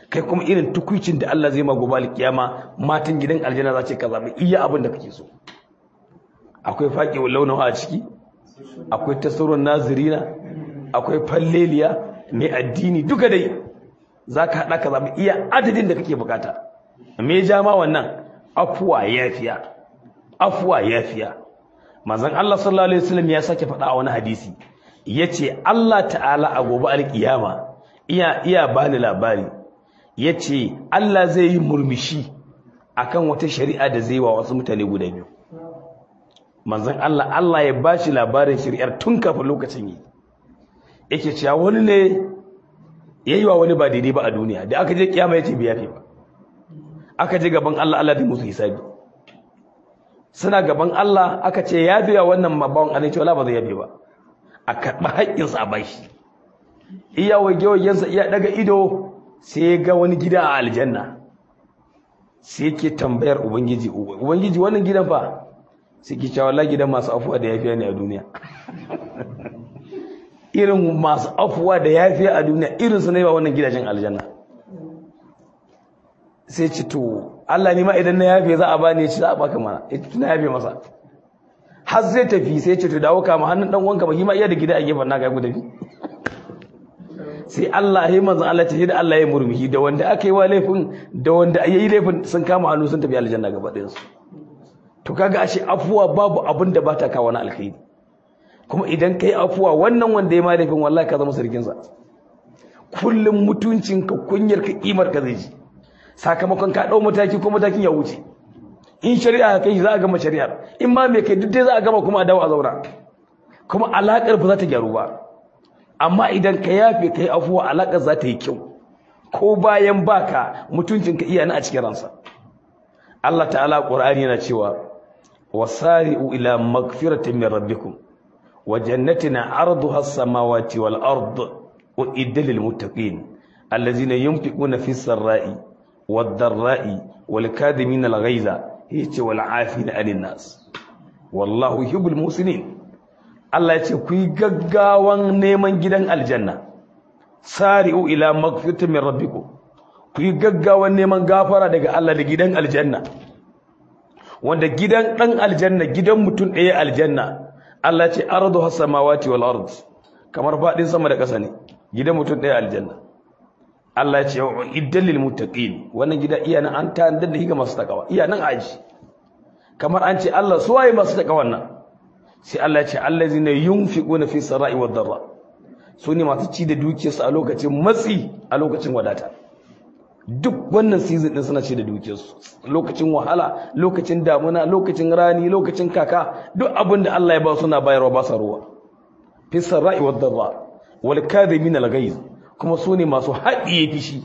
kai kuma irin tukuicin da Allah zai ma gobe alkiyama matan gidan aljanna za ce ka zaɓi iya abin da kake so akwai faƙi launawa a ciki akwai tasarun nazirina akwai falleliya mai addini duka dai za ka haɗa ka zaɓi iya adadin da kake bukata me ja ma wannan afuwa yafiya afuwa yafiya manzon Allah sallallahu alaihi wasallam ya sake faɗa a wani hadisi yace Allah ta'ala a gobe alkiyama iya iya bani labari yace Allah zai yi murmushi akan wata shari'a da zai wa wasu mutane guda biyu manzon Allah Allah ya bashi labarin shari'ar tun kafin lokacin yi yake cewa wani ne yayi wa wani ba daidai ba a duniya da aka je kiyama yace bai yafe ba aka je gaban Allah Allah zai musu hisabi suna gaban Allah aka ce yafe wa wannan mabawan Allah ce wala ba zai yafe ba a karɓi haƙƙinsa a bashi iya wage-wagensa iya daga ido sai ya ga wani gida a aljanna sai yake tambayar ubangiji ubangiji wannan gidan fa sai ke cewa wallahi gidan masu afuwa da yafiya ne a duniya irin masu afuwa da yafiya a duniya irin su ne ba wannan gidajen aljanna sai ce to Allah ni ma idan na yafe za a bani ya ci za a baka mana ya ci na yafe masa har zai tafi sai ce to dawo kama hannun dan uwanka ba shi ma iya da gida a gefen naka ku tafi sai Allah ya manzo Allah ce da Allah ya murmushi da wanda aka yi wa laifin da wanda ya yi laifin sun kama hannu sun tafi aljanna gaba ɗayan su to kaga ashe afuwa babu abin da bata kawo na alkhairi kuma idan kai afuwa wannan wanda ya ma laifin wallahi ka zama sarkin sa kullum mutuncinka kunyarka kimar ka zai ji sakamakon ka dau mataki ko matakin ya wuce in shari'a kai za a gama shari'ar in ma me kai duk dai za a gama kuma a dawo a zauna kuma alakar ba za ta gyaru ba amma idan ka yafe kai afuwa alakar za ta yi kyau ko bayan baka mutuncinka iya na a cikin ransa Allah ta'ala Qur'ani yana cewa wasari'u ila magfiratin min rabbikum wa jannatin 'arduha as-samawati wal ard uiddat lil muttaqin allazina yunfiquna fis sarai wad darai wal kadhimin al ghaiza yace wal 'afina 'anil nas wallahu yuhibbul muslimin Allah ya ce ku yi gaggawan neman gidan aljanna sari'u ila magfiratin min rabbikum ku yi gaggawan neman gafara daga Allah da gidan aljanna wanda gidan dan aljanna gidan mutum ɗaya aljanna Allah ce ardu hasamawati wal ard kamar fadin sama da ƙasa ne gidan mutum ɗaya aljanna Allah ce iddal lil muttaqin wannan gida iya nan an tantar da higa masu takawa iya nan aji kamar an ce Allah su waye masu takawa wannan sai Allah ce allazina yunfiquna fi sarai wad darra su ne masu ci da dukiyarsu a lokacin matsi a lokacin wadata duk wannan season din suna ci da dukiyarsu lokacin wahala lokacin damuna lokacin rani lokacin kaka duk abin da Allah ya ba suna bayarwa ba sa ruwa fi sarai wad darra wal kadhimin al ghaiz kuma su ne masu haɗiye fishi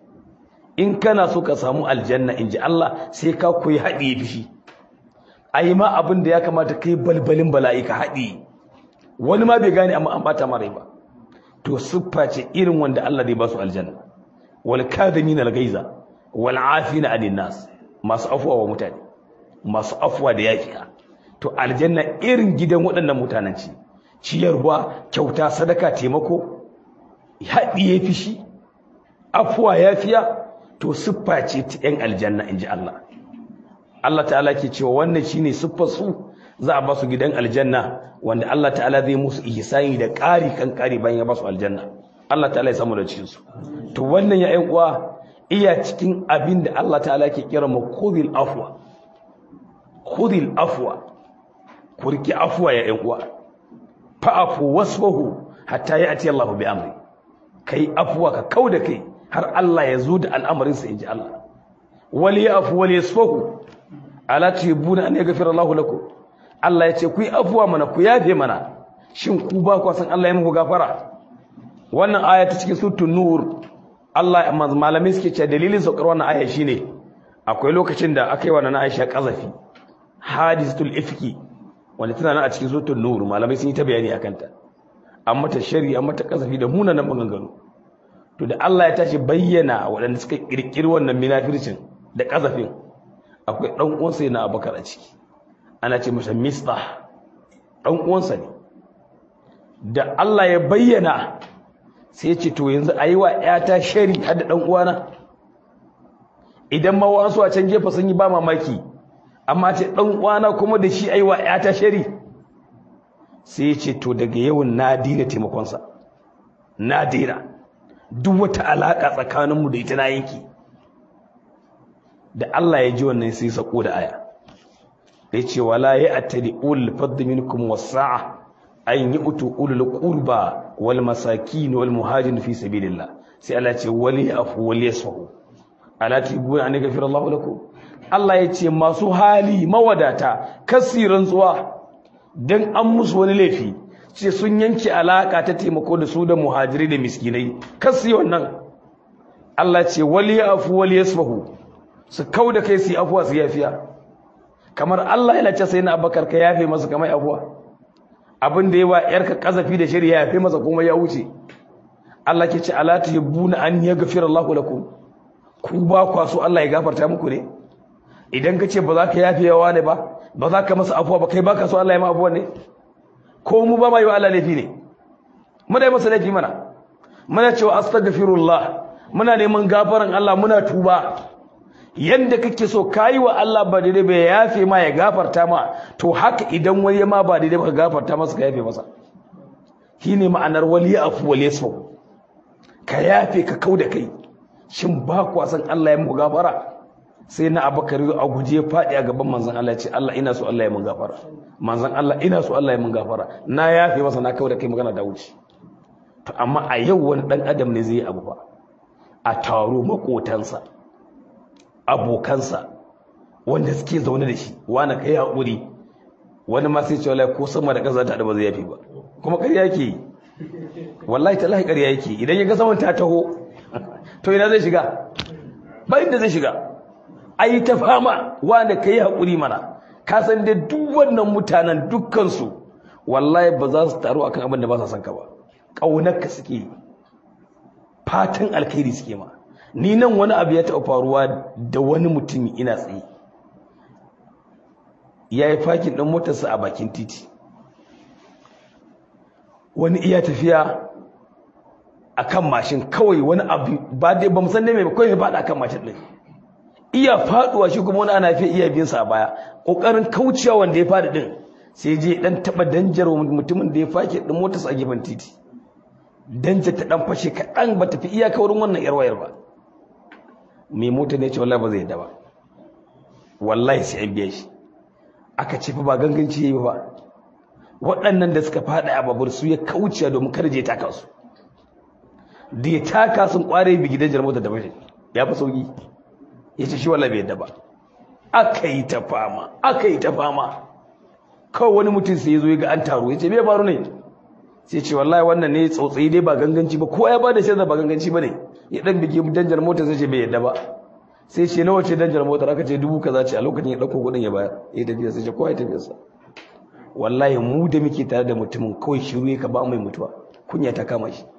in kana so ka samu aljanna inji Allah sai ka koyi haɗiye fishi ayi ma abin da ya kamata kai balbalin bala'i ka haɗiye wani ma bai gane amma an bata mara ba to siffa ce irin wanda Allah zai ba su aljanna wal kadhimin al ghaiza wal afina anin nas masu afwa wa mutane masu afwa da yafiya to aljanna irin gidan waɗannan mutanen ci ciyarwa kyauta sadaka taimako haɗiye fishi afwa yafiya to siffa ce ta yan aljanna inji Allah Allah ta'ala ke cewa wannan shine siffar su za a ba su gidan aljanna wanda Allah ta'ala zai musu ihsani da ƙari kan ƙari bayan ya ba su aljanna Allah ta'ala ya samu da cikin su to wannan ya ƴan uwa iya cikin abin da Allah ta'ala ke kira mu khudhil afwa khudhil afwa ku riki afwa ya ƴan uwa fa'afu wasfahu hatta ya'ti Allahu bi amri kai afwa ka kauda kai har Allah ya zo da al'amarin sa inji Allah wali ya'fu wali yasfahu ala tuhibuna an yaghfira Allahu lakum Allah ya ce ku yi afuwa mana ku yafe mana shin ku ba ku san Allah ya muku gafara wannan aya ta cikin suratul nur Allah malamai suke cewa dalilin saukar wannan aya shine akwai lokacin da aka yi wa na Aisha kazafi hadisatul ifki wanda tana nan a cikin suratul nur malamai sun yi ta bayani akan ta an mata shari an mata kazafi da munanan maganganu to da Allah ya tashi bayyana waɗanda suka kirkiri wannan minafircin da kazafin akwai dan uwansa yana Abubakar a ciki ana ce masa mistah ɗan uwansa ne da Allah ya bayyana sai ce to yanzu a yi wa ‘yata shari hada ɗan uwana idan ma wasu a can gefe sun yi ba mamaki amma ce dan uwana kuma da shi aiwa ya ta shari sai ya ce to daga yau na dina taimakonsa na dina duk wata alaka tsakaninmu da ita na yanki da Allah ya ji wannan sai sako da aya ya ce wala ya attali ulul fadl minkum wasa'a an yu'tu ulul qurba wal masakin wal muhajirin fi sabilillah sai Allah ce wali afu wali yasfahu ala tibuna an gafira Allah lakum Allah ya ce masu hali mawadata kasiran tsuwa dan an musu wani laifi ce sun yanke alaka ta taimako da su da muhajiri da miskinai kasi wannan Allah ce wali afu wali yasfahu su kauda kai su afuwa su yafiya kamar Allah yana ce sai na Abubakar ka yafe masa kamar afuwa abin da yawa yarka kazafi da shari'a yafe masa kuma ya wuce Allah ke ce ala tuhibbuna an yaghfira Allahu lakum ku ba kwa so Allah ya gafarta muku ne idan ka ce ba za ka yafe yawa ne ba ba za ka masa afuwa ba kai ba ka so Allah ya ma afuwa ne ko mu ba ma yi wa Allah laifi ne muna yi masa laifi mana muna cewa astaghfirullah muna neman gafaran Allah muna tuba yanda kake so kayi wa Allah ba daidai ba ya yafe ma ya gafarta ma to haka idan wani ma ba daidai ba ka gafarta masa ka yafe masa shine ma'anar wali afu wal yasfu ka yafe ka kauda kai shin ba ku san Allah ya mu gafara sai na Abubakar a guje ya fadi a gaban manzon Allah ya ce Allah ina so Allah ya mun gafara manzon Allah ina so Allah ya mun gafara na yafe masa na kauda kai magana da wuce to amma a yau wani dan adam ne zai yi abu ba a taro makotansa abokansa wanda suke zaune da shi wani kai haƙuri wani ma sai ce wallahi ko sama da ƙasa ta da ba zai yafi ba kuma ƙarya yake yi wallahi tallahi ƙarya yake idan ya ga saman ta taho to ina zai shiga ba inda zai shiga ai ta fama wani kai haƙuri mana ka san dai duk wannan mutanen dukkansu wallahi ba za su taru akan abin da ba sa son ka ba ƙaunarka suke fatan alkhairi suke ma ni nan wani abu ya taɓa faruwa da wani mutum ina tsaye ya yi fakin ɗan motarsa a bakin titi wani iya tafiya a kan mashin kawai wani abu ba dai ba musan mai kawai faɗa a kan mashin ɗin iya faɗuwa shi kuma wani ana fi iya binsa a baya ƙoƙarin kaucewa wanda ya faɗi ɗin sai je ɗan taɓa danjar mutumin da ya fake ɗin motarsa a gefen titi danja ta ɗan fashe kaɗan ba tafi iyaka wurin wannan yar wayar ba mai mota ne ce wallahi ba zai yadda ba wallahi sai an biya shi aka ce fa ba ganganci yayi ba waɗannan da suka faɗa a babur su ya kauce domin kar je taka su da ya taka sun kware bi gidan jar mota da bashi ya fi sauki ya ce shi wallahi bai yadda ba aka yi ta fama aka yi ta fama kawai wani mutum sai ya zo ya ga an taro ya ce me faru ne sai ce wallahi wannan ne tsautsayi dai ba ganganci ba ko ya ba da shaidar ba ganganci ba ne ya dan bige danjar mota sai ce bai yadda ba sai ce nawa ce danjar mota aka ce dubu kaza ce a lokacin ya dauko kudin ya bayar ya tafiya sai ce kowa ya tafiya sa wallahi mu da muke tare da mutumin kawai shiru ya ka ba mai mutuwa kunya ta kama shi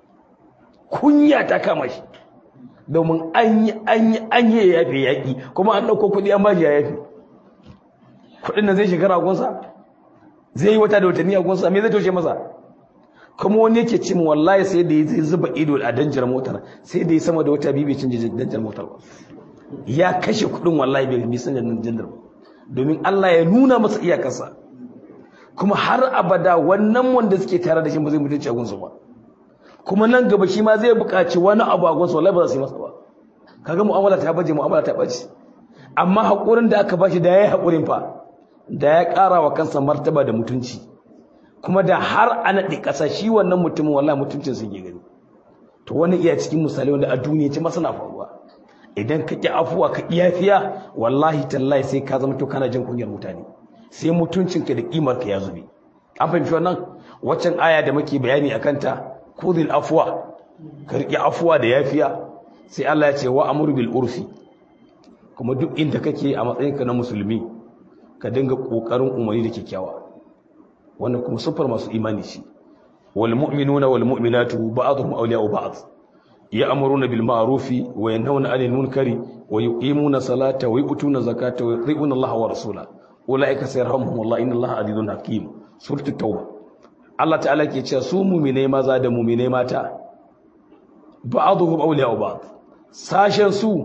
kunya ta kama shi domin an yi an yi an yi ya yafe yaƙi kuma an ɗauko kuɗi an ba shi ya yafe kuɗin nan zai shekara a gunsa zai yi wata da watanni a gunsa me zai toshe masa kuma wani yake ce mu wallahi sai da ya zuba ido a danjar motar sai da ya sama da wata biyu bai canje danjar motar ba ya kashe kuɗin wallahi bai bi san danjar ba domin Allah ya nuna masa iyakarsa kuma har abada wannan wanda suke tare da shi ba zai mutunci a gunsa ba kuma nan gaba shi ma zai buƙaci wani abu a gunsa wallahi ba za su yi masa ba kaga mu'amala ta baje mu'amala ta bace amma haƙurin da aka bashi da ya yi haƙurin fa da ya ƙara wa kansa martaba da mutunci kuma da har a naɗe ƙasa shi wannan mutumin wallahi mutuncin su ke gani to wani iya cikin misali wanda a duniya ce masana faruwa idan ka ƙi afuwa ka iyafiya wallahi tallahi sai ka zama to kana jin kunyar mutane sai mutuncinka da ƙimarka ya zube an fahimci wannan waccan aya da muke bayani a kanta kudin afuwa ka riƙe afuwa da yafiya sai Allah ya ce wa amur bil urfi kuma duk inda kake a matsayinka na musulmi ka dinga ƙoƙarin umarni da kyakkyawa wannan kuma sufar masu imani shi wal mu'minuna wal mu'minatu ba'dhum awliya'u ba'd ya'muruna bil ma'rufi wa yanhauna 'anil munkari wa yuqimuna salata wa yu'tuna zakata wa yuti'una Allah wa rasula ulaika sayarhamuhumullah inna Allah 'azizun hakim suratul tauba Allah ta'ala ke cewa su mu'minai maza da mu'minai mata ba'dhum awliya'u ba'd sashen su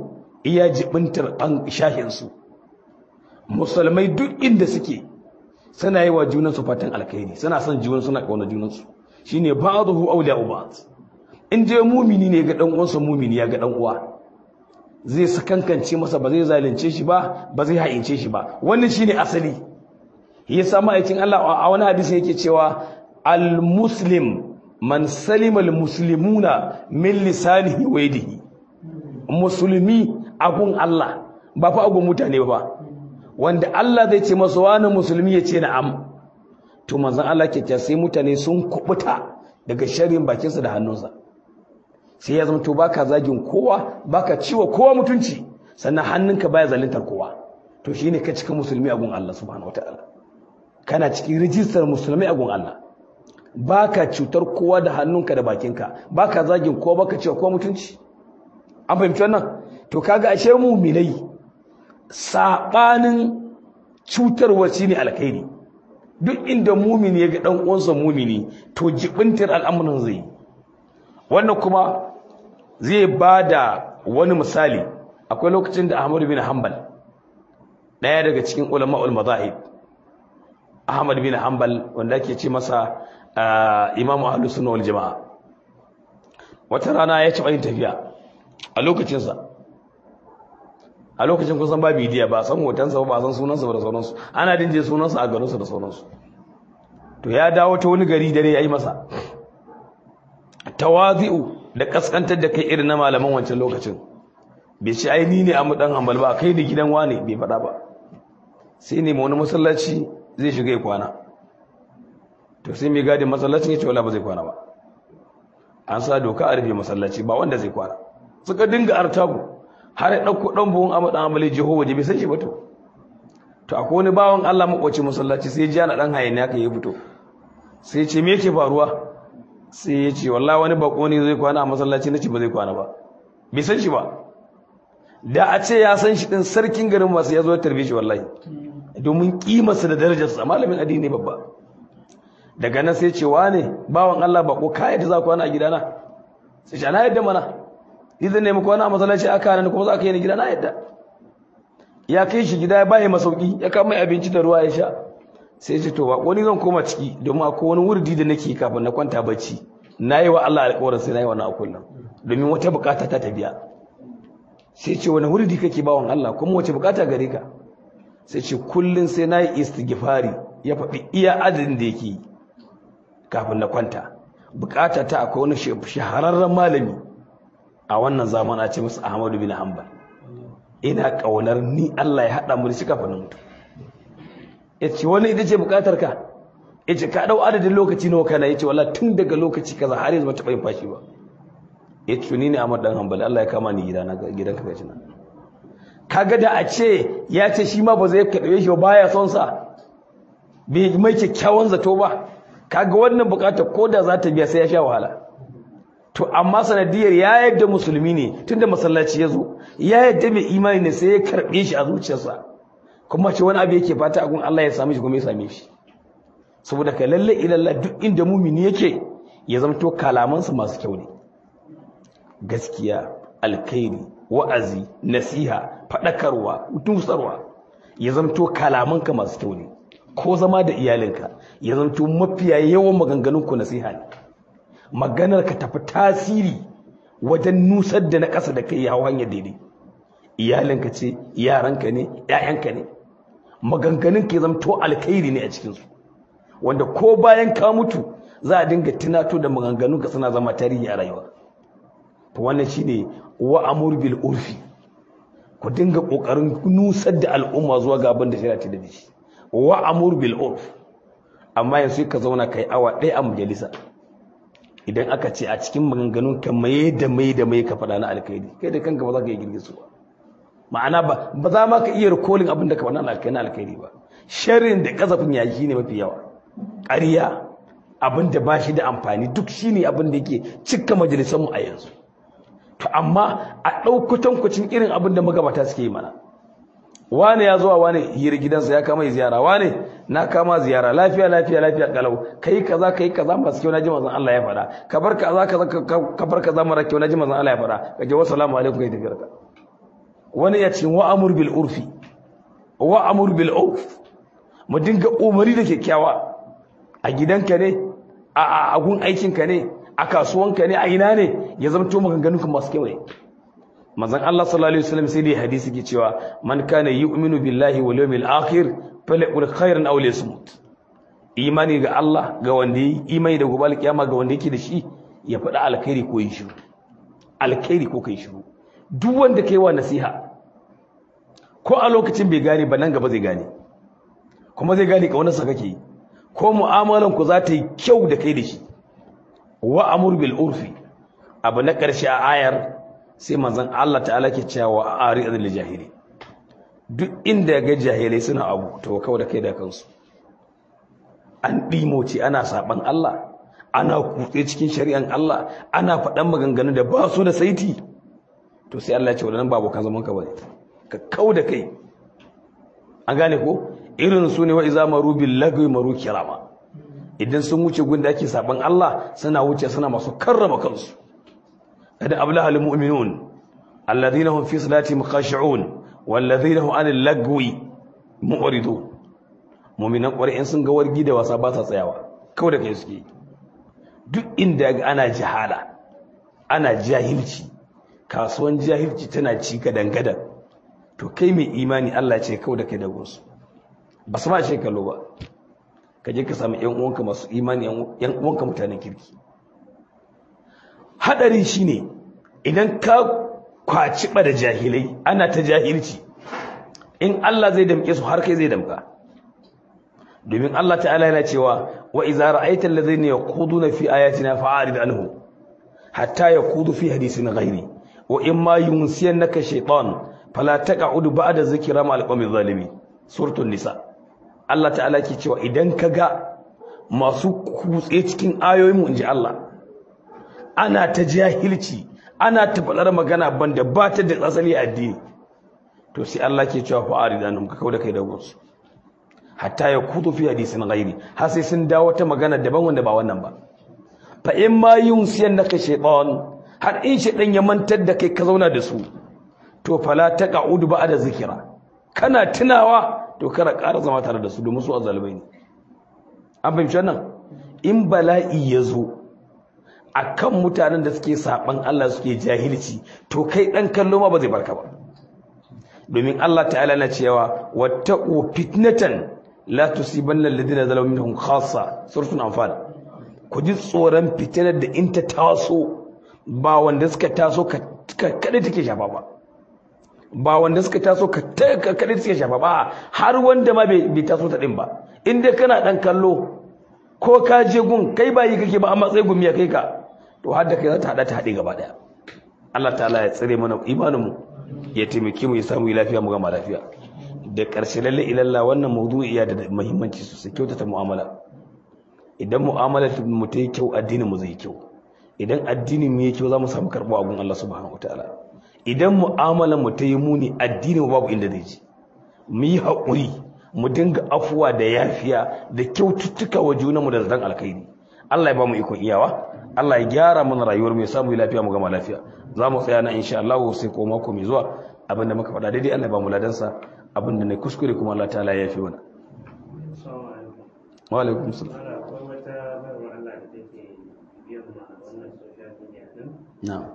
iya jibintar an shahinsu musulmai duk inda suke suna yi wa junansu fatan alkhairi suna son junan suna kauna junansu shine ba'dhu awliya'u ba'd in je mumini ne ga dan uwansa mumini ya ga dan uwa zai sakankance masa ba zai zalunce shi ba ba zai haince shi ba wannan shine asali yasa ma'aikin Allah a wani hadisi yake cewa al-muslim man salima al-muslimuna min lisanihi wa yadihi musulmi agun Allah ba fa agun mutane ba wanda Allah zai ce masa wani musulmi ya ce na'am to manzon Allah ke sai mutane sun kubuta daga sharrin bakinsa da hannunsa sai ya zama to baka zagin kowa baka ciwa kowa mutunci sannan hannunka baya zaluntar kowa to shine ka cika musulmi agun Allah subhanahu wataala kana cikin rijistar musulmi agun Allah baka cutar kowa da hannunka da bakinka baka zagin kowa baka ciwa kowa mutunci an fahimci wannan to kaga ashe mu'minai sabanin cutarwa shine alkhairi duk inda mumini ya ga dan uwansa mumini to jibintar al'amuran zai wannan kuma zai bada wani misali akwai lokacin da Ahmad bin Hanbal daya daga cikin ulama'ul mazahib Ahmad bin Hanbal wanda ake ce masa Imam Ahlus Sunna wal Jamaa wata rana ya ci yin tafiya a lokacinsa a lokacin kusan ba bidiya ba san hotonsa ba san sunansa ba da sauransu ana dinje sunansa a garinsa da sauransu to ya dawo ta wani gari dare ya yi masa tawazi'u da kaskantar da kai irin na malaman wancan lokacin bai ce ai ni ne a mudan hambal ba kai da gidan wane bai faɗa ba sai ne wani masallaci zai shiga ya kwana to sai mai gadin masallacin ya ce wala ba zai kwana ba an sa doka a rufe masallaci ba wanda zai kwana suka dinga artabu har ya ɗauko ɗan buhun amma ɗan amale jiho waje bai san shi ba to to akwai wani bawan Allah makwaci masallaci sai ji ana ɗan hayani haka ya fito sai ce me yake faruwa sai ya ce wallahi wani bako ne zai kwana a masallaci na ce ba zai kwana ba bai san shi ba da a ce ya san shi ɗin sarkin garin masu ya zo ya tarbe shi wallahi domin kimarsa da darajarsa malamin addini babba daga nan sai ce wane bawan Allah bako kai da za kwana a gidana sai ce na yadda mana idan ne muku wani a masallaci aka hana kuma za ka yi ni gida na yadda ya kai shi gida ya bayi masauki ya kama abinci da ruwa ya sha sai ce to ba wani zan koma ciki domin akwai wani wurdi da nake kafin na kwanta bacci na yi wa Allah alƙawarin sai na yi wannan a kullum domin wata bukata ta tabiya sai ce wani wurdi kake bawan Allah kuma wace bukata gare ka sai ce kullum sai na yi istighfari ya faɗi iya adadin da yake kafin na kwanta bukata ta akwai wani shahararren malami a wannan zaman a ce musu Ahmadu bin Hanbal ina kaunar ni Allah ya hada mu da shi kafin mutu yace wani ita ce bukatar ka yace ka dau adadin lokaci nawa kana yace wallahi tun daga lokaci kaza har yanzu bata bayin fashi ba yace ni ne Ahmad dan Hanbal Allah ya kama ni gidana gidanka gaci nan kaga da a ce ya ce shi ma ba zai kaɗe shi ba baya son sa bai mai kyakkyawan zato ba kaga wannan bukatar ko da za ta biya sai ya sha wahala to amma sanadiyar ya yadda musulmi ne tunda masallaci ya zo ya yadda mai imani ne sai ya karɓe shi a zuciyarsa kuma ce wani abu yake fata a gun Allah ya same shi kuma ya same shi saboda ka lalle ilalla duk inda mumini yake ya zamto kalamansa masu kyau ne gaskiya alkhairi wa'azi nasiha faɗakarwa tusarwa ya zamto kalamanka masu kyau ne ko zama da iyalinka ya zamto mafiya yawan maganganunku nasiha ne maganar ka tafi tasiri wajen nusar da na ƙasa da kai ya hanyar daidai iyalinka ce yaranka ne ‘ya'yanka ne maganganun ke zamto alkhairi ne a cikinsu wanda ko bayan ka mutu za a dinga tunato da maganganun ka suna zama tarihi a rayuwa to wannan shine wa amur bil urfi ku dinga kokarin nusar da al'umma zuwa ga abin da shari'a ta da shi wa amur bil urf amma yanzu ka zauna kai awa ɗaya a majalisa idan aka ce a cikin maganganun ka mai da mai da mai ka faɗa na alkhairi kai da kanka ba za ka yi girgisu ba ma'ana ba ba za ma ka iya rikolin abin da ka faɗa na alkhairi ba sharrin da kasafin yayi ne mafi yawa ƙarya abin da ba shi da amfani duk shine abin da yake cika majalisar mu a yanzu to amma a ɗaukutan kucin irin abin da magabata suke yi mana wane ya zuwa wane hira gidansa ya kama ziyara wane na kama ziyara lafiya lafiya lafiya kalau kai kaza kai kaza masu kyau naji manzon Allah ya fada ka bar kaza kaza ka bar kaza mara kyau naji manzon Allah ya fada kaje wa salamu alaikum kai tafiyar ka wani ya ce wa amur bil urfi wa amur bil urf mu dinga umari da kyakkyawa a gidanka ne a agun aikinka ne a kasuwanka ne a ina ne ya zama to maganganun kan masu kyau ne manzon Allah sallallahu alaihi wasallam sai dai hadisi ke cewa man kana yu'minu billahi wal yawmil akhir falyaqul khairan aw liyasmut imani ga Allah ga wanda yi imani da gobe alkiyama ga wanda yake da shi ya faɗa alkhairi ko yin shiru alkhairi ko kai shiru duk wanda kai wa nasiha ko a lokacin bai gane ba nan gaba zai gane kuma zai gane kaunarsa kake yi ko mu'amalan ku za ta yi kyau da kai da shi wa amur bil urfi abu na ƙarshe a ayar sai manzon Allah ta'ala ke cewa ari azil jahili duk inda ga jahilai suna abu to kawai da kai da kansu an ɗimoce ana saban Allah ana kutse cikin shari'an Allah ana faɗan maganganu da ba su da saiti to sai Allah ya ce wadannan babu kan zaman ka bane ka kau da kai an gane ko irin su ne wa iza maru bil lagwi maru kirama idan sun wuce gunda ake saban Allah suna wuce suna masu karrama kansu kada ablaha lil mu'minun alladhina hum fi salatihim khashi'un walladhina hum anil lagwi mu'ridun mu'minan ƙwarai sun ga wargi da wasa ba sa tsayawa kawai da kai suke duk inda ga ana jahala ana jahilci kasuwan jahilci tana ci gadan gadan to kai mai imani Allah ce kawai da kai da gunsu ba su ma ce kallo ba ka je ka samu yan uwanka masu imani yan uwanka mutanen kirki hadari shine idan ka kwaci da jahilai ana ta jahilci in Allah zai damke su har kai zai damka domin Allah ta'ala yana cewa wa idza ra'aita alladhina yaquduna fi ayatina fa'arid anhu hatta yaqudu fi hadithin ghairi wa imma yunsiyannaka shaytan fala taq'ud ba'da zikra ma'al qawmi zalimin suratul nisa Allah ta'ala ke cewa idan kaga masu kutse cikin ayoyin mu inji Allah ana ta jahilci ana ta faɗar magana banda ba ta da asali addini to sai Allah ke cewa fa'arid anhum ka kauda kai da gonsu hatta ya kudu fi hadisin ghairi har sai sun dawo ta magana daban wanda ba wannan ba fa in ma yunsiyan naka shaytan har in shaytan ya mantar da kai ka zauna da su to fala taqa'ud ba'da zikira kana tunawa to kana ƙara zama tare da su domin su azalbai ne an fahimci wannan in bala'i ya zo akan mutanen da suke saban Allah suke jahilci to kai dan kallo ma ba zai barka ba domin Allah ta'ala na cewa wattaqu fitnatan la tusibanna alladhina zalamu minhum khassa suratul anfal ku ji tsoron fitinar da in ta taso ba wanda suka taso ka kada take shafa ba ba wanda suka taso ka kada take shafa ba har wanda ma bai taso ta din ba in dai kana dan kallo ko ka je gun kai ba yi kake ba amma sai gumi ya kai ka to har da kai za ta hada ta hade gaba daya Allah ta'ala ya tsare mana imanin mu ya taimake mu ya samu lafiya mu gama lafiya da ƙarshe lalle ilalla wannan mawdu'i ya da muhimmanci sosai kyautata mu'amala idan mu'amala mu ta yi kyau addinin mu zai kyau idan addinin mu yi kyau za mu samu karɓo a gun Allah subhanahu wataala idan mu'amalar mu ta yi muni addinin mu babu inda zai ji mu yi haƙuri mu dinga afuwa da yafiya da kyaututtuka wa junanmu da zaton alkhairi Allah ya ba mu ikon iyawa Allah ya gyara mana rayuwar mu ya samu lafiya mu gama lafiya za mu tsaya na insha Allah sai ko mako mai zuwa abinda muka faɗa daidai Allah ya ba mu ladansa abinda ne kuskure kuma Allah ta'ala ya fi mana wa alaikum salam na'am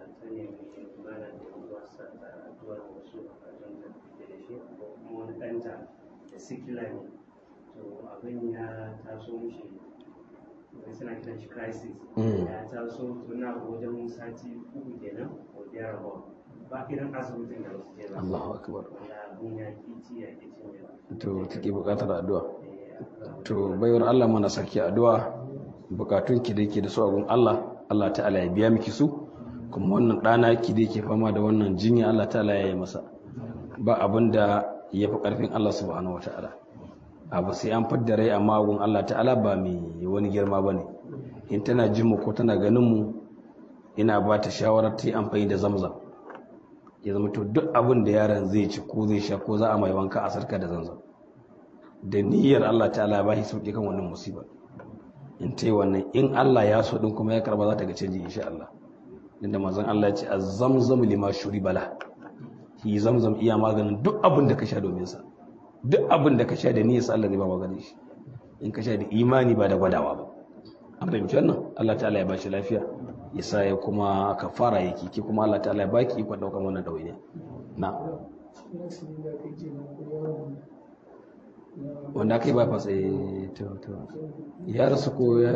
sikila ne to abin ya taso mishi wani suna kiran shi crisis ya taso tuna wajen sati uku kenan ko biyar ba ba irin asibitin da wasu ke ba Allahu akbar da abin ya kici ya kici ne to take bukatar addu'a to baiwar Allah mana saki addu'a bukatun ki da yake da su a gun Allah Allah ta'ala ya biya miki su kuma wannan dana ki da yake fama da wannan jinya Allah ta'ala ya yi masa ba abin da ya fi karfin Allah subhanahu wataala abu sai an fadda rai amma gun Allah ta'ala ba mai wani girma bane in tana jin mu ko tana ganin mu ina ba ta shawarar ta yi amfani da zamzam ya zama to duk abin da yaron zai ci ko zai sha ko za a mai wanka a sarka da zamzam da niyyar Allah ta'ala ba shi sauki kan wannan musiba in ta yi wannan in Allah ya so din kuma ya karba za ta ga canji insha Allah inda manzon Allah ya ce az-zamzam lima shuribala shi zamzam iya maganin duk abin da ka sha domin sa duk abin da ka sha da niyyar Allah zai ba maganin shi in ka sha da imani ba da gwadawa ba an fahimci wannan Allah ta'ala ya bashi lafiya ya sa ya kuma kafara yake ki kuma Allah ta'ala ya baki ikon daukan wannan dawainiya na wanda aka yi ba fasa to to ya rasu ko ya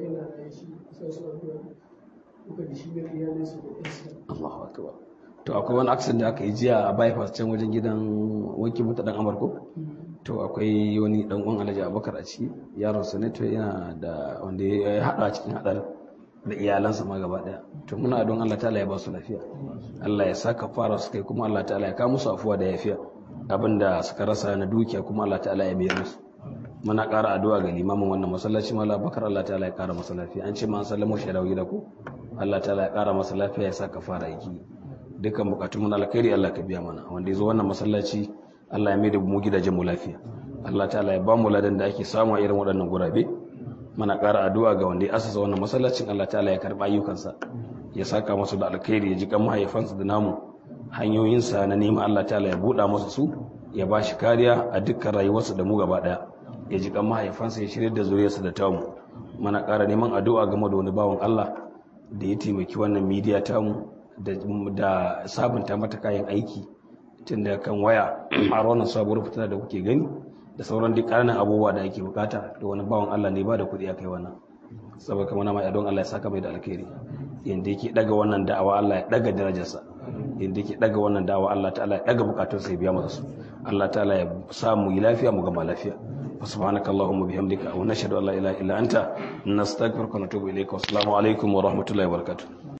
Allahu akbar to akwai wani accident da aka yi jiya a bypass can wajen gidan wanki mota dan amarko to akwai wani dan uwan Alhaji Abubakar a ciki yaron sa ne to yana da wanda ya hada cikin hadar da iyalansa ma gaba daya to muna don Allah ta'ala ya ba su lafiya Allah ya saka fara su kai kuma Allah ta'ala ya ka musu afuwa da yafiya abinda suka rasa na dukiya kuma Allah ta'ala ya mayar musu muna ƙara addu'a ga limamin wannan masallaci mala bakar Allah ta'ala ya ƙara masa lafiya an ce ma an sallamo shi dawo gida ko Allah ta'ala ya ƙara masa lafiya ya saka fara aiki dukkan bukatun mu na alkhairi Allah ka biya mana wanda ya zo wannan masallaci Allah ya mai da mu gidajen mu lafiya Allah ta'ala ya ba mu ladan da ake samu a irin waɗannan gurabe muna ƙara addu'a ga wanda ya asasa wannan masallacin Allah ta'ala ya karɓa ayyukansa ya saka masu da alkhairi ya ji kan mahaifansa da namu hanyoyinsa na neman Allah ta'ala ya buɗa masa su ya ba shi kariya a dukkan rayuwarsa da mu gaba ɗaya ya ji kan mahaifansa ya shirya da zuriyarsa da tamu muna ƙara neman addu'a game da wani bawan Allah da ya taimaki wannan midiya tamu da sabunta mata kayan aiki tun da kan waya a wannan sabuwar fitina da kuke gani da sauran duk ƙananan abubuwa da ake bukata da wani bawan Allah ne ba da kuɗi a kai wannan saboda kamar mai don Allah ya saka mai da alkhairi yanda yake daga wannan da'awa Allah ya daga darajarsa yanda yake daga wannan da'awa Allah ta'ala ya daga bukatunsa ya biya masa su Allah ta'ala ya samu yi lafiya mu gama lafiya سبحانك اللهم وبحمدك ونشهد ان لا اله الا انت نستغفرك ونتوب اليك والسلام عليكم ورحمه الله وبركاته